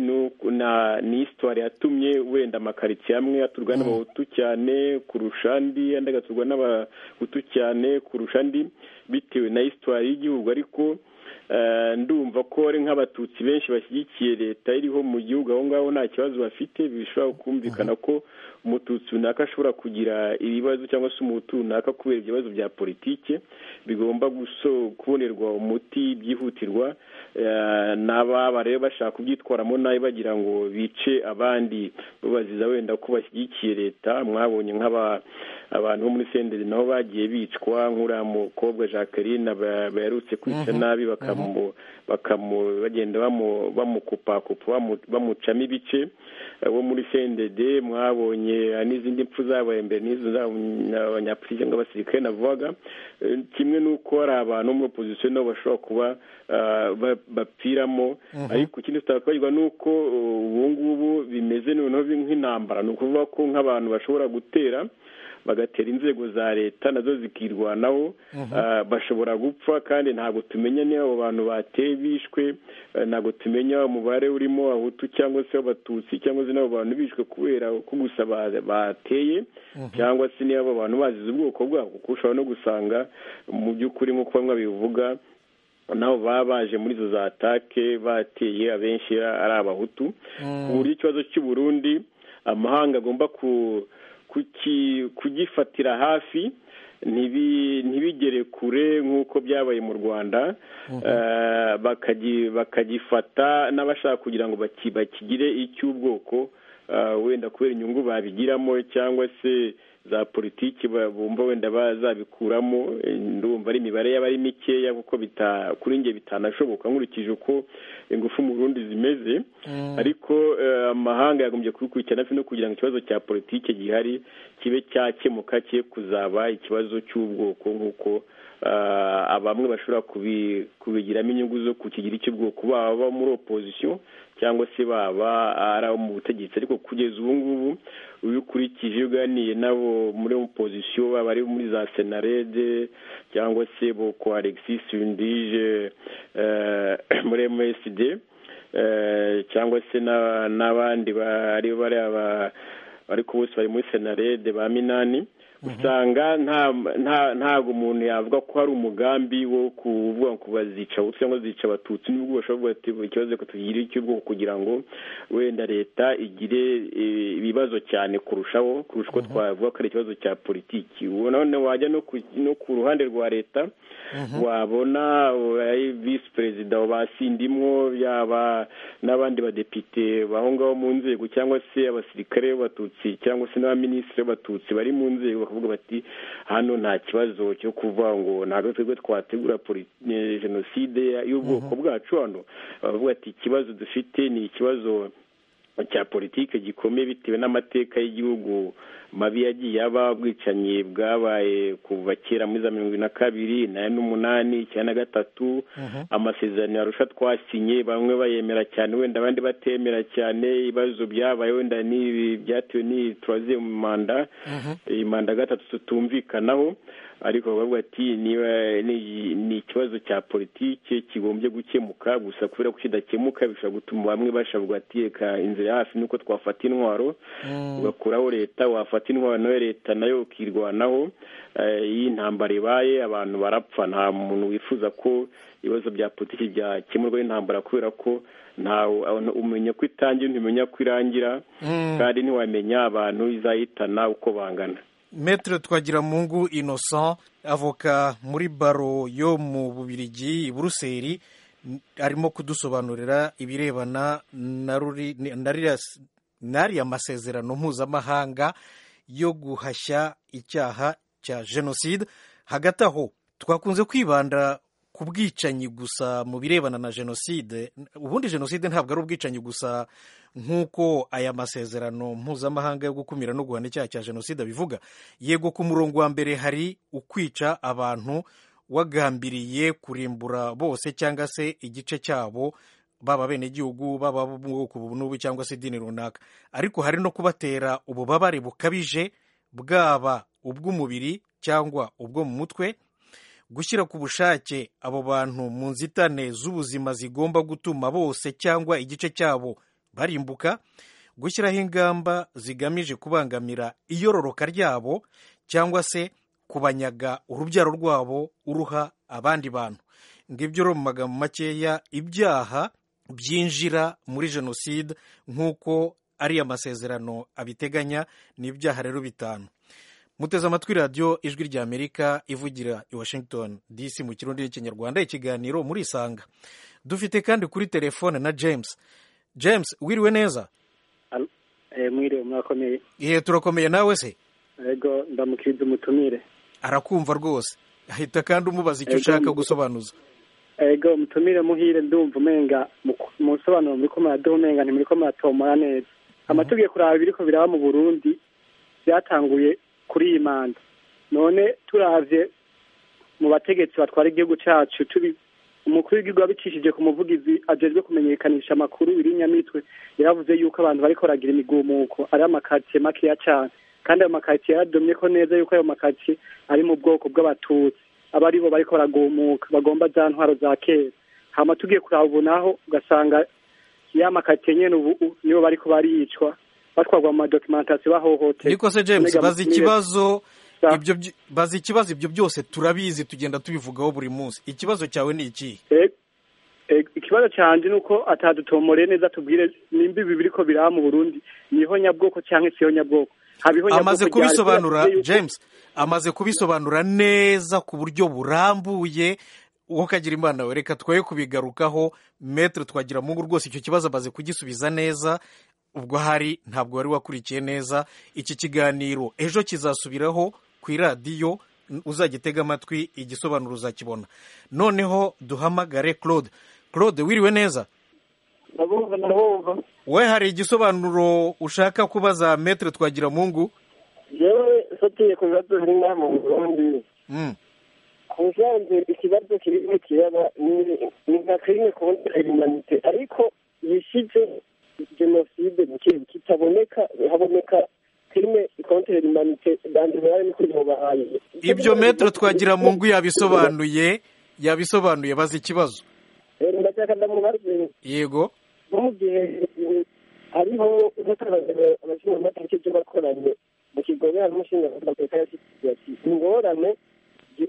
ni isitwari yatumye wenda amakaritsiye amwe aturwa n'abahutu cyane kurusha andi andi agaturwa n'abahutu cyane kurusha andi bitewe na isitwari y'igihugu ariko ndumva ko ari nk'abatutsi benshi bashyigikiye leta iriho mu gihugu aho ngaho nta kibazo bafite bishobora kumvikana ko umututsi runaka ashobora kugira ibibazo cyangwa se umuhutu runaka kubera ibibazo bya politike bigomba kubonerwa umuti byihutirwa n'ababa rero bashaka kubyitwaramo nabi bagira ngo bice abandi babaziza wenda ko bashyigikiye leta mwabonye nk'aba abantu bo muri senderi nabo bagiye bicwa nk'uriya mukobwa jacqueline baherutse kwica nabi bagenda bamukupakupa bamucamo ibice wo muri sendede mwabonye n'izindi mpfu zabaye mbere n'izo abanyapolitike n'abasirikare navugaga kimwe n'uko hari abantu muri opozisiyo nabo bashobora kuba bapfiramo ariko ikindi tutakwibagirwa ni uko ubu ngubu bimeze noneho nk'intambara ni ukuvuga ko nk'abantu bashobora gutera bagatera inzego za leta nazo zikirwanaho bashobora gupfa kandi ntabwo tumenya niba abo bantu bateye bishwe ntabwo tumenya umubare urimo abahutu cyangwa se abatutsi cyangwa se n'abo bantu bishwe kubera ko gusa bateye cyangwa se niba abo bantu bazize ubwoko bwabo kuko ushobora no gusanga mu by'ukuri nk'uko bamwe babivuga nabo baba baje muri izo za atake bateye abenshi ari abahutu ku buryo ikibazo cy'u Burundi amahanga agomba ku kugifatira hafi ntibigere kure nk'uko byabaye mu rwanda bakagifata n'abashaka kugira ngo bakigire icy'ubwoko wenda kubera inyungu babigiramo cyangwa se za politiki bumva wenda bazabikuramo ndumva ari imibare yaba ari mikeya kuko kuri njye bitanashoboka nkurikije uko ingufu mu burundi zimeze ariko amahanga yagombye kubikurikirana no kugira ngo ikibazo cya politiki gihari kibe cyakemuka cye kuzaba ikibazo cy'ubwoko nk'uko bamwe bashobora kubigiramo inyungu zo kukigira icy'ubwoko baba muri opozisiyo cyangwa se baba ari abo mu butegetsi ariko kugeza ubu ngubu ubikurikije uganiye nabo muri opozisiyo baba ari muri za senarede cyangwa se boko alexis undije muri msd cyangwa se n'abandi bari bari aba ariko bose bari muri senarede ba minani usanga ntabwo umuntu yavuga ko hari umugambi wo kuvuga ngo bazica abatutsi cyangwa zica abatutsi n'ubwo bashobora kuvuga ikibazo tugire icy'ubwoko kugira ngo wenda leta igire ibibazo cyane kurushaho kurusha uko twavuga ko ari ikibazo cya politiki ubona wajya no ku ruhande rwa leta wabona visi perezida ba sindimwo yaba n'abandi badepite aho ngaho mu nzego cyangwa se abasirikare b'abatutsi cyangwa se n'abaminisitiri b'abatutsi bari mu nzego bakavuga bati hano nta kibazo cyo kuvuga ngo ntabwo twebwe twategura jenoside y'ubwoko bwacu hano baravuga ati ikibazo dufite ni ikibazo cya politiki gikomeye bitewe n'amateka y'igihugu mabi yagiye aba ubwicanyi bwabaye kuva kera muri za mirongo na kabiri na n'umunani icyenda na gatatu amasezerano yarusha twasinye bamwe bayemera cyane wenda abandi batemera cyane ibibazo byabaye wenda n'ibi byatewe n'iyi turaze mu manda iyi manda gatatu tutumvikanaho ariko bavuga ati niba ni ikibazo cya politiki kigombye gukemuka gusa kubera ko kidakemuka bishobora gutuma bamwe bashavuga ati reka inzira hafi ni uko twafata intwaro ugakuraho leta wafata intwaro nayo leta nayo ukirwanaho iyi ntambara ibaye abantu barapfa nta muntu wifuza ko ibibazo bya politiki byakemurwa n'intambara kubera ko ntawe umenya ko itangira ntumenya ko irangira kandi ntiwamenya abantu izahitana uko bangana Maître Twagiramungu Innocent avoka muri baro yo mu Bubirigi i Buruseli arimo kudusobanurira ibirebana na riya masezerano mpuzamahanga yo guhashya icyaha cya jenoside hagati aho twakunze kwibanda ku bwicanyi gusa mu birebana na jenoside ubundi jenoside ntabwo ari ubwicanyi gusa nk'uko aya masezerano mpuzamahanga yo gukumira no guhana icyaha cya jenoside bivuga yego ku murongo wa mbere hari ukwica abantu wagambiriye kurimbura bose cyangwa se igice cyabo baba abenegihugu baba mu bwoko n'ubu cyangwa se idini runaka ariko hari no kubatera ububabare bukabije bwaba ubw'umubiri cyangwa ubwo mu mutwe gushyira ku bushake abo bantu mu nzitane z'ubuzima zigomba gutuma bose cyangwa igice cyabo barimbuka gushyiraho ingamba zigamije kubangamira iyororoka ryabo cyangwa se kubanyaga urubyaro rwabo uruha abandi bantu ngibyo uri mu magambo makeya ibyaha byinjira muri jenoside nk'uko ariya masezerano abiteganya ni ibyaha rero bitanu muteze amatwi radiyo ijwi rya amerika ivugira i washington dc mu kirundi n'ikinyarwanda ikiganiro muri isanga dufite kandi kuri telefone na james james wiriwe neza mwiriwe mwakomeye ihe turakomeye nawe se yego ndamukiriza umutumire arakumva rwose ahita kandi umubaza icyo ushaka gusobanuza yego mutumire muhire ndumva umenga musobanuro muri ko muraduha umenga ntimuri ko muratomora neza amategeko uraba ibiri ko biraba mu burundi byatanguye kuri iyi manda none turabye mu bategetsi batwara igihugu cyacu turi umukuru w'igihugu wabicishije ku muvugizi ajejwe kumenyekanisha amakuru iri nyamitwe yaravuze yuko abantu bariko baragira imigumuko ari amakaritsiye makeya cyane kandi ayo makaritsiye yaradomye ko neza yuko ayo makaritsiye ari mu bwoko bw'abatutsi aba ari bo bariko baragumuka bagomba za ntwaro za kera hama tugiye kuraba ubu naho ugasanga ya makaritsiye nyene ubu nibo bariko baricwa batwagwa mu madokimentasiyo bahohotera niko se james bazi ikibazo ibyo byi- bazi ikibazo ibyo byose turabizi tugenda tubivugaho buri munsi ikibazo cyawe ni ikihe Eh, eh, ikibazo cyanjye ni uko atadutomoreye neza tubwire nimba ibi biriko biraba mu burundi niho nyabwoko cyangwa siho nyabwoko habiho amaze nyabwoko ryari, kubisobanura kubera yuko- james amaze kubisobanura neza ku buryo burambuye wowe kagira imana we reka twoye kubigarukaho metero twagira mungu rwose icyo kibazo amaze kugisubiza neza ubwo hari ntabwo wari wakurikiye neza iki kiganiro ejo kizasubiraho ku iradiyo n- uzagitega amatwi igisobanuro uzakibona noneho duhamagare claude claude wiriwe neza ndabumva ndabumva we hari igisobanuro ushaka kubaza metero twagira mungu yewe fatiye ku bibazo biri ngaha mu burundi ku bisanzwe ikibazo kirimo kiraba ni- ni nka kirime kontra humanite ariko yishize jenoside mu kintu kitaboneka haboneka kirime kontra humanite bandi bari ni kuri bahaye ibyo metero twagira mu ngu yabisobanuye yabisobanuye bazi ikibazo Eh, ndashaka ndamubaze yego nko mu gihe hariho nk'abagaragara abashinzwe amategeko ibyo bakoranye mu kigobe harimo ushinzwe amategeko yashyize ati ingorane ni-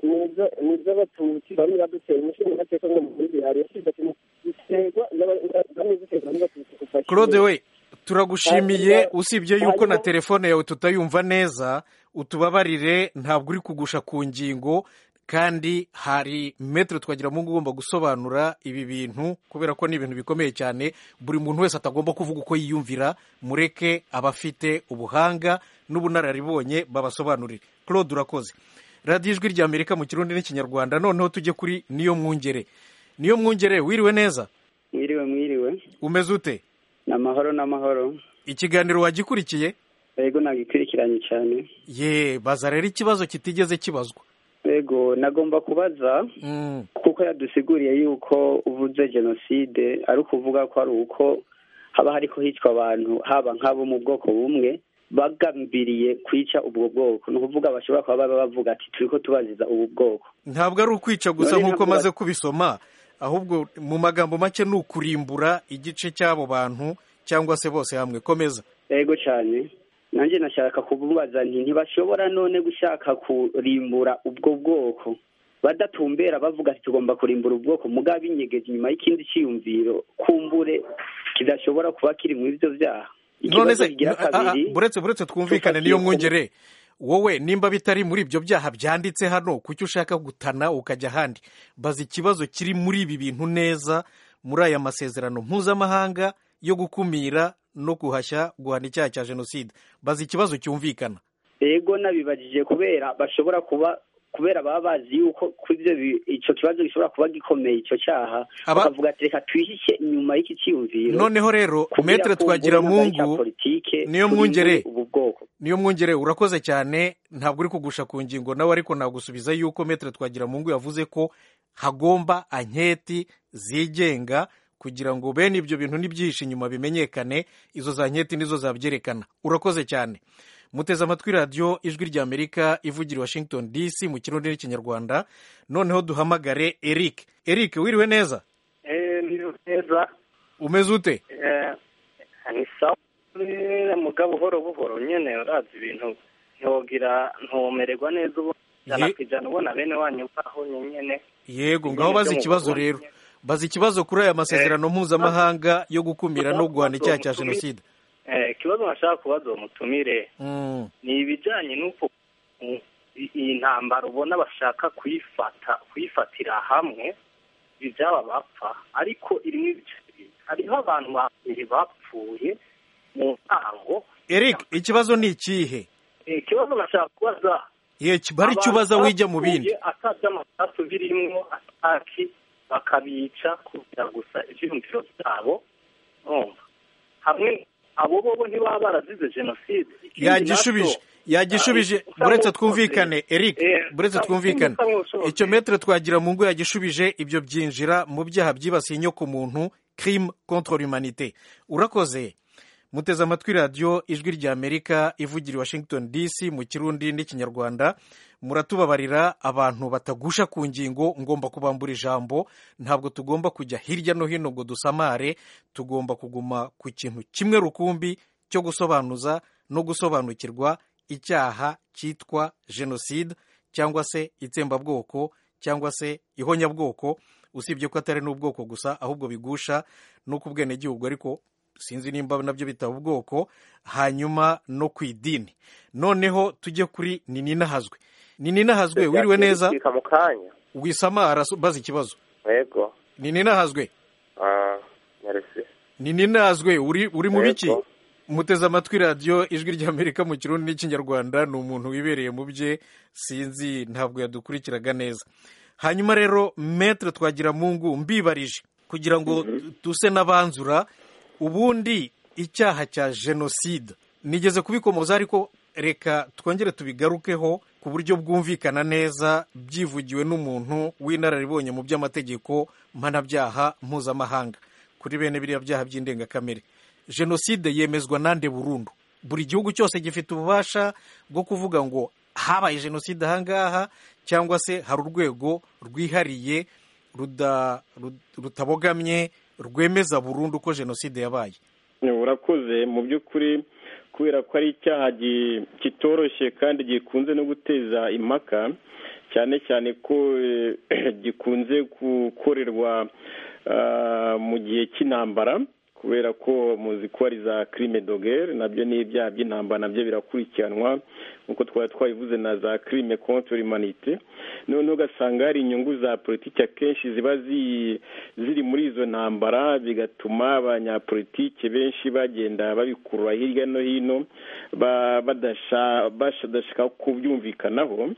ni iz'abatutsi bamwe badutera umushinga amategeko ngo mu gihugu hari yashyize ati ziterwa n'aba- bamwe ziterwa n'abatutsi kuva claude kera." we turagushimiye usibye yuko na telefone yawe tutayumva neza utubabarire ntabwo uri kugusha ku ngingo kandi hari metero twagira mu ngu ugomba gusobanura ibi bintu kubera ko ni ibintu bikomeye cyane buri muntu wese atagomba kuvuga uko yiyumvira mureke abafite ubuhanga n'ubunararibonye babasobanurire claude urakoze radiyo ijwi rya amerika mu kirundi n'ikinyarwanda noneho tujye kuri niyo mwungere niyo mwungere wiriwe neza Mwiriwe mwiriwe umeze ute n'amahoro n'amahoro ikiganiro wagikurikiye yego nagikurikiranye cyane ye baza rero ikibazo kitigeze kibazwa yego nagomba kubaza Mm. kuko yadusiguriye yuko uvuze jenoside ari ukuvuga ko ari uko haba hariko hicwa abantu haba nk'abo mu bwoko bumwe bagambiriye kwica ubwo bwoko ni ukuvuga bashobora kuba baba bavuga ati turiko tubaziza ubu bwoko ntabwo ari ukwica gusa None nk'uko ntabwo maze ba- kubisoma ahubwo mu magambo make ni ukurimbura igice cy'abo bantu cyangwa se bose hamwe komeza yego cyane nanjye nashaka kumubaza nti ntibashobora none gushaka kurimbura ubwo bwoko badatumbera bavuga ati tugomba kurimbura ubwoko mugabo inyegeje inyuma y'ikindi cyiyumviro kumbure kidashobora kuba kiri mu ibyo byaha none ikibazo se kigira ah, ah, kabiri buretse buretse twumvikane niyo mwungere wowe nimba bitari muri ibyo byaha byanditse hano kuki ushaka gutana ukajya ahandi baza ikibazo kiri muri ibi bintu neza muri aya masezerano mpuzamahanga yo gukumira no guhashya guhana icyaha cya jenoside baza ikibazo cyumvikana yego nabibajije kubera bashobora kuba kubera baba bazi yuko kuri ibyo bi- ico kibazo gishobora kuba gikomeye ico cyaha Aba- bakavuga ati reka twihishe inyuma y'iki cyiyumviro noneho rero kugira metere ngo twagira mbone impagarika mungu politike niyo turimbure mwungere ubu bwoko niyo mwungere urakoze cyane ntabwo uri kugusha ku ngingo nawe ariko nagusubiza yuko metere twagira mungu yavuze ko hagomba anketi zigenga kugira ngo bene ibyo bintu n'ibyihishe inyuma bimenyekane izo za nketi nizo zabyerekana urakoze cyane muteze amatwi radiyo ijwi rya amerika ivugira i washington dc mu kirundi n'ikinyarwanda noneho duhamagare eric eric wiriwe neza Eh, ni neza umeze ute Eh, ni sawa nyene, mugabo buhoro buhoro nyene urazi ibintu ntiwogira ntumererwa neza ubu ijana ku ijana ubona bene wanyu baho nyene yego ngaho bazi ikibazo rero bazi ikibazo kuri aya masezerano mpuzamahanga yo gukumira no guhana icyaha cya jenoside ikibazo nashaka kubaza uwo mutumire ni ibijyanye n'uko iyi ntambaro ubona bashaka kuyifata kuyifatira hamwe ibyaba bapfa ariko irimo ibice bibiri hariho abantu babiri bapfuye mu ntango eric ikibazo ni ikihe ikibazo bashaka kubaza Yeki, bari icyo ubaza wijya mu bindi atazi amasasu birimwo ataki bakabica kugira gusa ibyiyumviro byabo urumva hamwe abo bobo ntibaba barazize jenoside Ikindi yagishubije nacyo, yagishubije Ah, buretse usanga twumvikane eric Eh, buretse usanga twumvikane usanga icyo metere twagira mu ngo yagishubije ibyo byinjira mu byaha byibasiye inyo ku muntu crime contre l'humanité urakoze muteze amatwi radiyo ijwi rya amerika ivugira i washington dc mu kirundi n'ikinyarwanda muratubabarira abantu batagusha ku ngingo ngomba kubambura ijambo ntabwo tugomba kujya hirya no hino ngo dusamare tugomba kuguma ku kintu kimwe rukumbi cyo gusobanuza no gusobanukirwa icyaha cyitwa jenoside cyangwa se itsembabwoko cyangwa se ihonyabwoko usibye ko atari n'ubwoko gusa ahubwo bigusha no ku bwenegihugu ariko sinzi nimba nabyo bitaba ubwoko hanyuma no ku idini noneho tujye kuri nininahazwe nininahazwe wiriwe neza Bika mu kanya wisamara baza ikibazo yego nininahazwe Ah, merci nininahazwe uri uri mu biki Yego. muteze amatwi radiyo ijwi ry'amerika mu kirundi n'ikinyarwanda ni umuntu wibereye mu bye sinzi ntabwo yadukurikiraga neza hanyuma rero metere twagira mungu mbibarije kugira ngo duse n'abanzura ubundi icyaha cya jenoside nigeze kubikomoza ariko reka twongere tubigarukeho ku buryo bwumvikana neza byivugiwe n'umuntu w'inararibonye mu by'amategeko mpanabyaha mpuzamahanga kuri bene biriya byaha by'indengakamere jenoside yemezwa nande burundu buri gihugu cyose gifite ububasha bwo kuvuga ngo habaye jenoside ahangaha cyangwa se hari urwego rwihariye ruda- rut- rutabogamye rwemeza burundu ko jenoside yabaye urakoze mu by'ukuri kubera ko ari icyaha gi- kitoroshye kandi gikunze no guteza impaka cyane cyane ko eh, gikunze gukorerwa ah, mu gihe cy'intambara kubera ko muzi ko ari za crime dogere nabyo ni ibyaha by'intambara nabyo birakurikiranwa nk'uko twari twabivuze na za crime contre l'humanité noneho ugasanga hari inyungu za politiki akenshi ziba zi- ziri muri izo ntambara bigatuma abanyapolitike benshi bagenda babikurura hirya no hino ba- badasha- badashaka kubyumvikanaho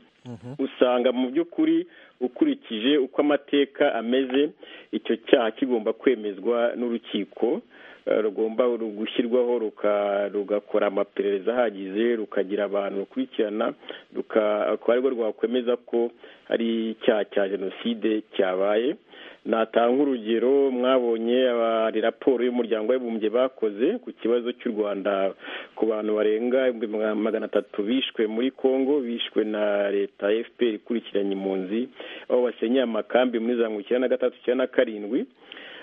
usanga mu by'ukuri ukurikije uko amateka ameze icyo cyaha kigomba kwemezwa n'urukiko eh, rugomba gushyirwaho ruka- rugakora amaperereza ahagije rukagira abantu rukurikirana ruka- akaba arirwo rwakwemeza ko hari icyaha cya jenoside cyabaye natanga urugero mwabonye abari raporo y'umuryango w'abibumbye bakoze ku kibazo cy'u rwanda ku bantu barenga ibihumbi maga- magana atatu bishwe muri congo bishwe na leta fpr ikurikiranye impunzi aho basenyeye amakambi muri za mirongo icyenda na gatatu icyenda na karindwi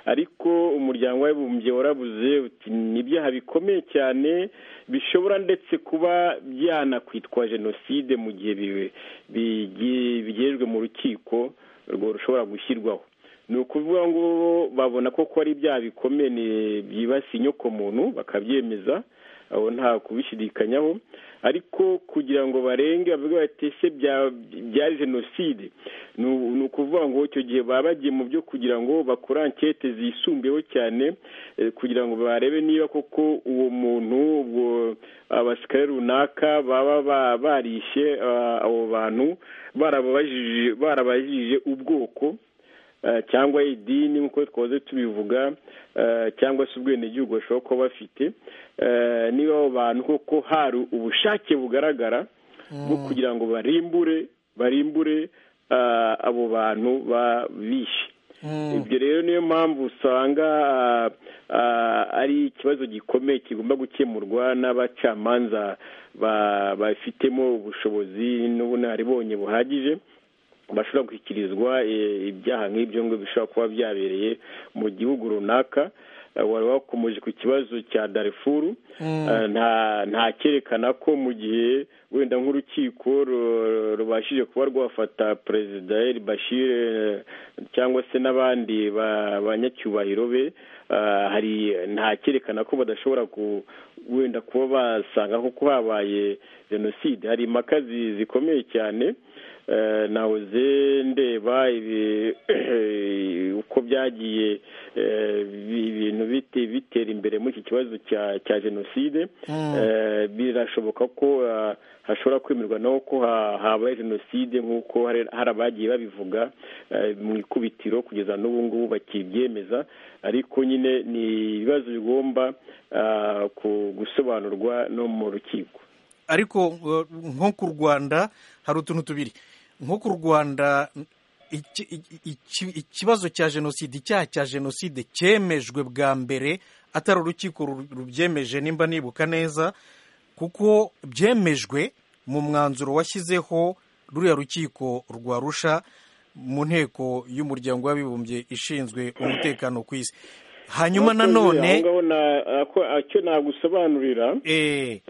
ariko umuryango w'abibumbye warabuze uti ni ibyaha bikomeye cyane bishobora ndetse kuba byanakwitwa jenoside mu gihe bibe- bigi- bigejwe mu rukiko urwo rushobora gushyirwaho ni ukuvuga ngo babona ko ko ari ibyaha bikomeye ni- byibasiye inyokomuntu bakabyemeza aho nta kubishidikanyaho ariko kugira ngo barenge bavuge bati ese bya- byari jenoside ni u- ni ukuvuga ngo icyo gihe baba bagiye mu byo kugira ngo bakore ankete zisumbuyeho cyane eh, kugira ngo barebe niba koko uwo muntu ubwo abasirikare runaka baba ba- barishe ah, abo bantu barababajije- barabajije ubwoko eh, cyangwa idini nk'uko twahoze tubivuga eh, cyangwa se ubwenegihugu bashobora kuba bafite eh, niba abo bantu koko hari ubushake bugaragara bwo kugira ngo barimbure barimbure ah, abo bantu ba- bishe ibyo rero niyo mpamvu usanga ah, ah, ari ikibazo gikomeye kigomba gukemurwa n'abacamanza ba- bafitemo ubushobozi n'ubunararibonye buhagije bashobora gushyikirizwa eh, ibyaha nk'ibyo ngo bishobora kuba byabereye mu gihugu runaka wari wakomeje ku kibazo cya darifuru nta nta cyerekana ko mu gihe wenda nk'urukiko ru- rubashije kuba rwafata perezida el bashir eh, cyangwa se n'abandi ba- banyacyubahiro be eh, hari nta cyerekana ko badashobora ku wenda kuba basanga kuko habaye jenoside hari impaka zi- zikomeye cyane Eh, nahoze ndeba ibi- uko byagiye eh, bi- ibintu bite- bitera imbere muri iki kibazo cya cya jenoside Mm. Eh, birashoboka ko ah, hashobora kwemerwa naho ko ha- habaye jenoside nk'uko hari hari abagiye babivuga eh, mu ikubitiro kugeza n'ubu ngubu bakibyemeza ariko nyine ni ibibazo bigomba ah, ku- gusobanurwa no mu rukiko ariko uh, nko ku rwanda hari utuntu tubiri nko ku rwanda iki- iki- iki- ikibazo cya jenoside icyaha cya jenoside cyemejwe bwa mbere atari urukiko ru- rubyemeje nimba nibuka neza kuko byemejwe mu mwanzuro washyizeho ruriya rukiko rwa rusha mu nteko y'umuryango w'abibumbye ishinzwe umutekano ku isi hanyuma Mwakoze, nanone aho ngaho na- ako- icyo nagusobanurira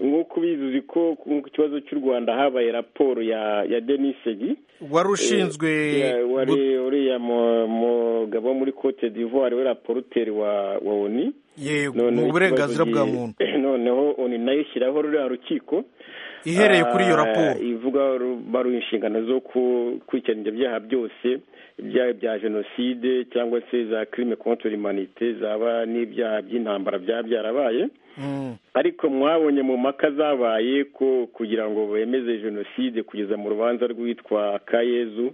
nk'uko ubizi uzi ko ku kibazo cy'u rwanda habaye raporo ya ya denisegi wari ushinzwe Eh, wari uriya mu- mugabo wo muri cote d'ivoire we rapporteur wa wa oni yego, Noneho mu burenganzira ikibazo bwa gi- muntu noneho oni nayo ishyiraho ruriya rukiko Ihereye kuri iyo Ah, raporo. ivuga ru- baruha inshingano zo ku- gukurikirana ibyo byaha byose ibyaha bya jenoside cyangwa se za crime contre l'humanité zaba n'ibyaha by'intambara byaba byarabaye ariko mwabonye mu mpaka zabaye ko kugira ngo bemeze jenoside kugeza mu rubanza rwitwa kayezu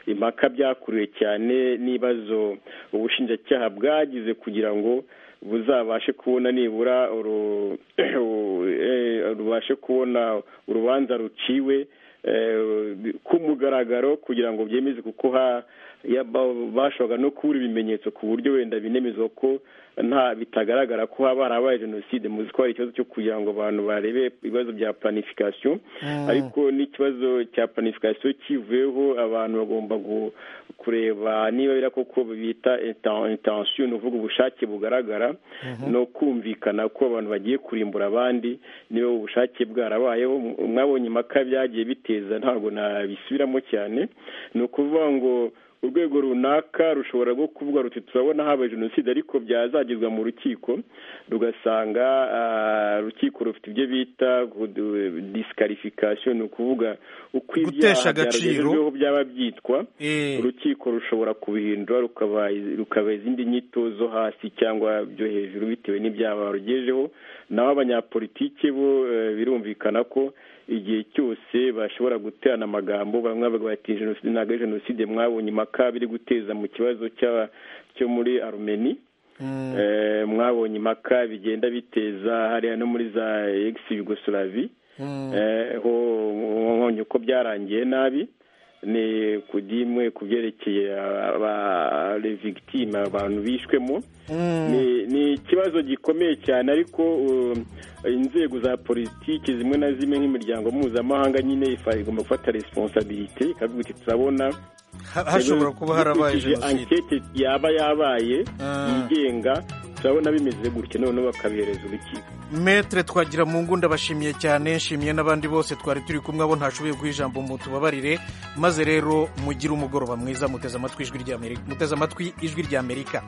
impaka byakuriwe cyane n'ibibazo ubushinjacyaha bwagize kugira ngo buzabashe kubona nibura uru- eh, rubashe kubona urubanza ruciwe eh, ku mugaragaro kugira ngo byemeze kuko ha- ya- ba- bashoboraga no kubura ibimenyetso ku buryo wenda binemeza ko nta bitagaragara ko haba harabaye jenoside muzi ko hari ikibazo cyo kugira ngo abantu barebe ibibazo bya planification Mm. ariko n'ikibazo cya planification kivuyeho abantu bagomba gu- kureba niba bira koko bita inten- intention ni ukuvuga ubushake bugaragara no kumvikana ko abantu bagiye kurimbura abandi niba ubushake bwarabayeho mwabonye impaka byagiye biteza ntabwo nabisubiramo cyane ni ukuvuga ngo urwego runaka rushobora rwo kuvuga ruti turabona habaye jenoside ariko byazagezwa mu rukiko rugasanga ah, rukiko rufite ibyo bita disikarifikasiyo ni ukuvuga uko Gutesha ibyaha agaciro. byaragejejweho byaba byitwa urukiko rushobora kubihindura rukaba rukaba izindi nyito zo hasi cyangwa byo hejuru bitewe n'ibyaha barugejeho naho abanyapolitike bo eh, birumvikana ko igihe cyose bashobora guterana amagambo bamwe bavuga bati jenoside ntabwo ari jenoside mwabonye impaka biri guteza mu kibazo cy'a- cyo muri arumeni Eh, mwabonye impaka bigenda biteza hariya no muri za egisi yugosolavi Eh, ho nkonyi uko byarangiye nabi ni kudimwe ku byerekeye abarevigitime abantu bishwemo ni ni ikibazo gikomeye cyane ariko um, inzego za politiki zimwe na zimwe nk'imiryango mpuzamahanga nyine ifa- igomba gufata responsabilite ikavuga iti turabona Ha- hashobora kuba harabaye dukurikije jenoside ankete yaba yabaye yigenga turabona bimeze gutya noneho bakabihereza urukiko Maître twagira mu ngo ndabashimiye cyane nshimiye n'abandi bose twari turi kumwe abo ntashoboye guha ijambo mu tubabarire maze rero mugire umugoroba mwiza muteze amatwi ijwi ry'Amerika muteze amatwi ijwi ry'Amerika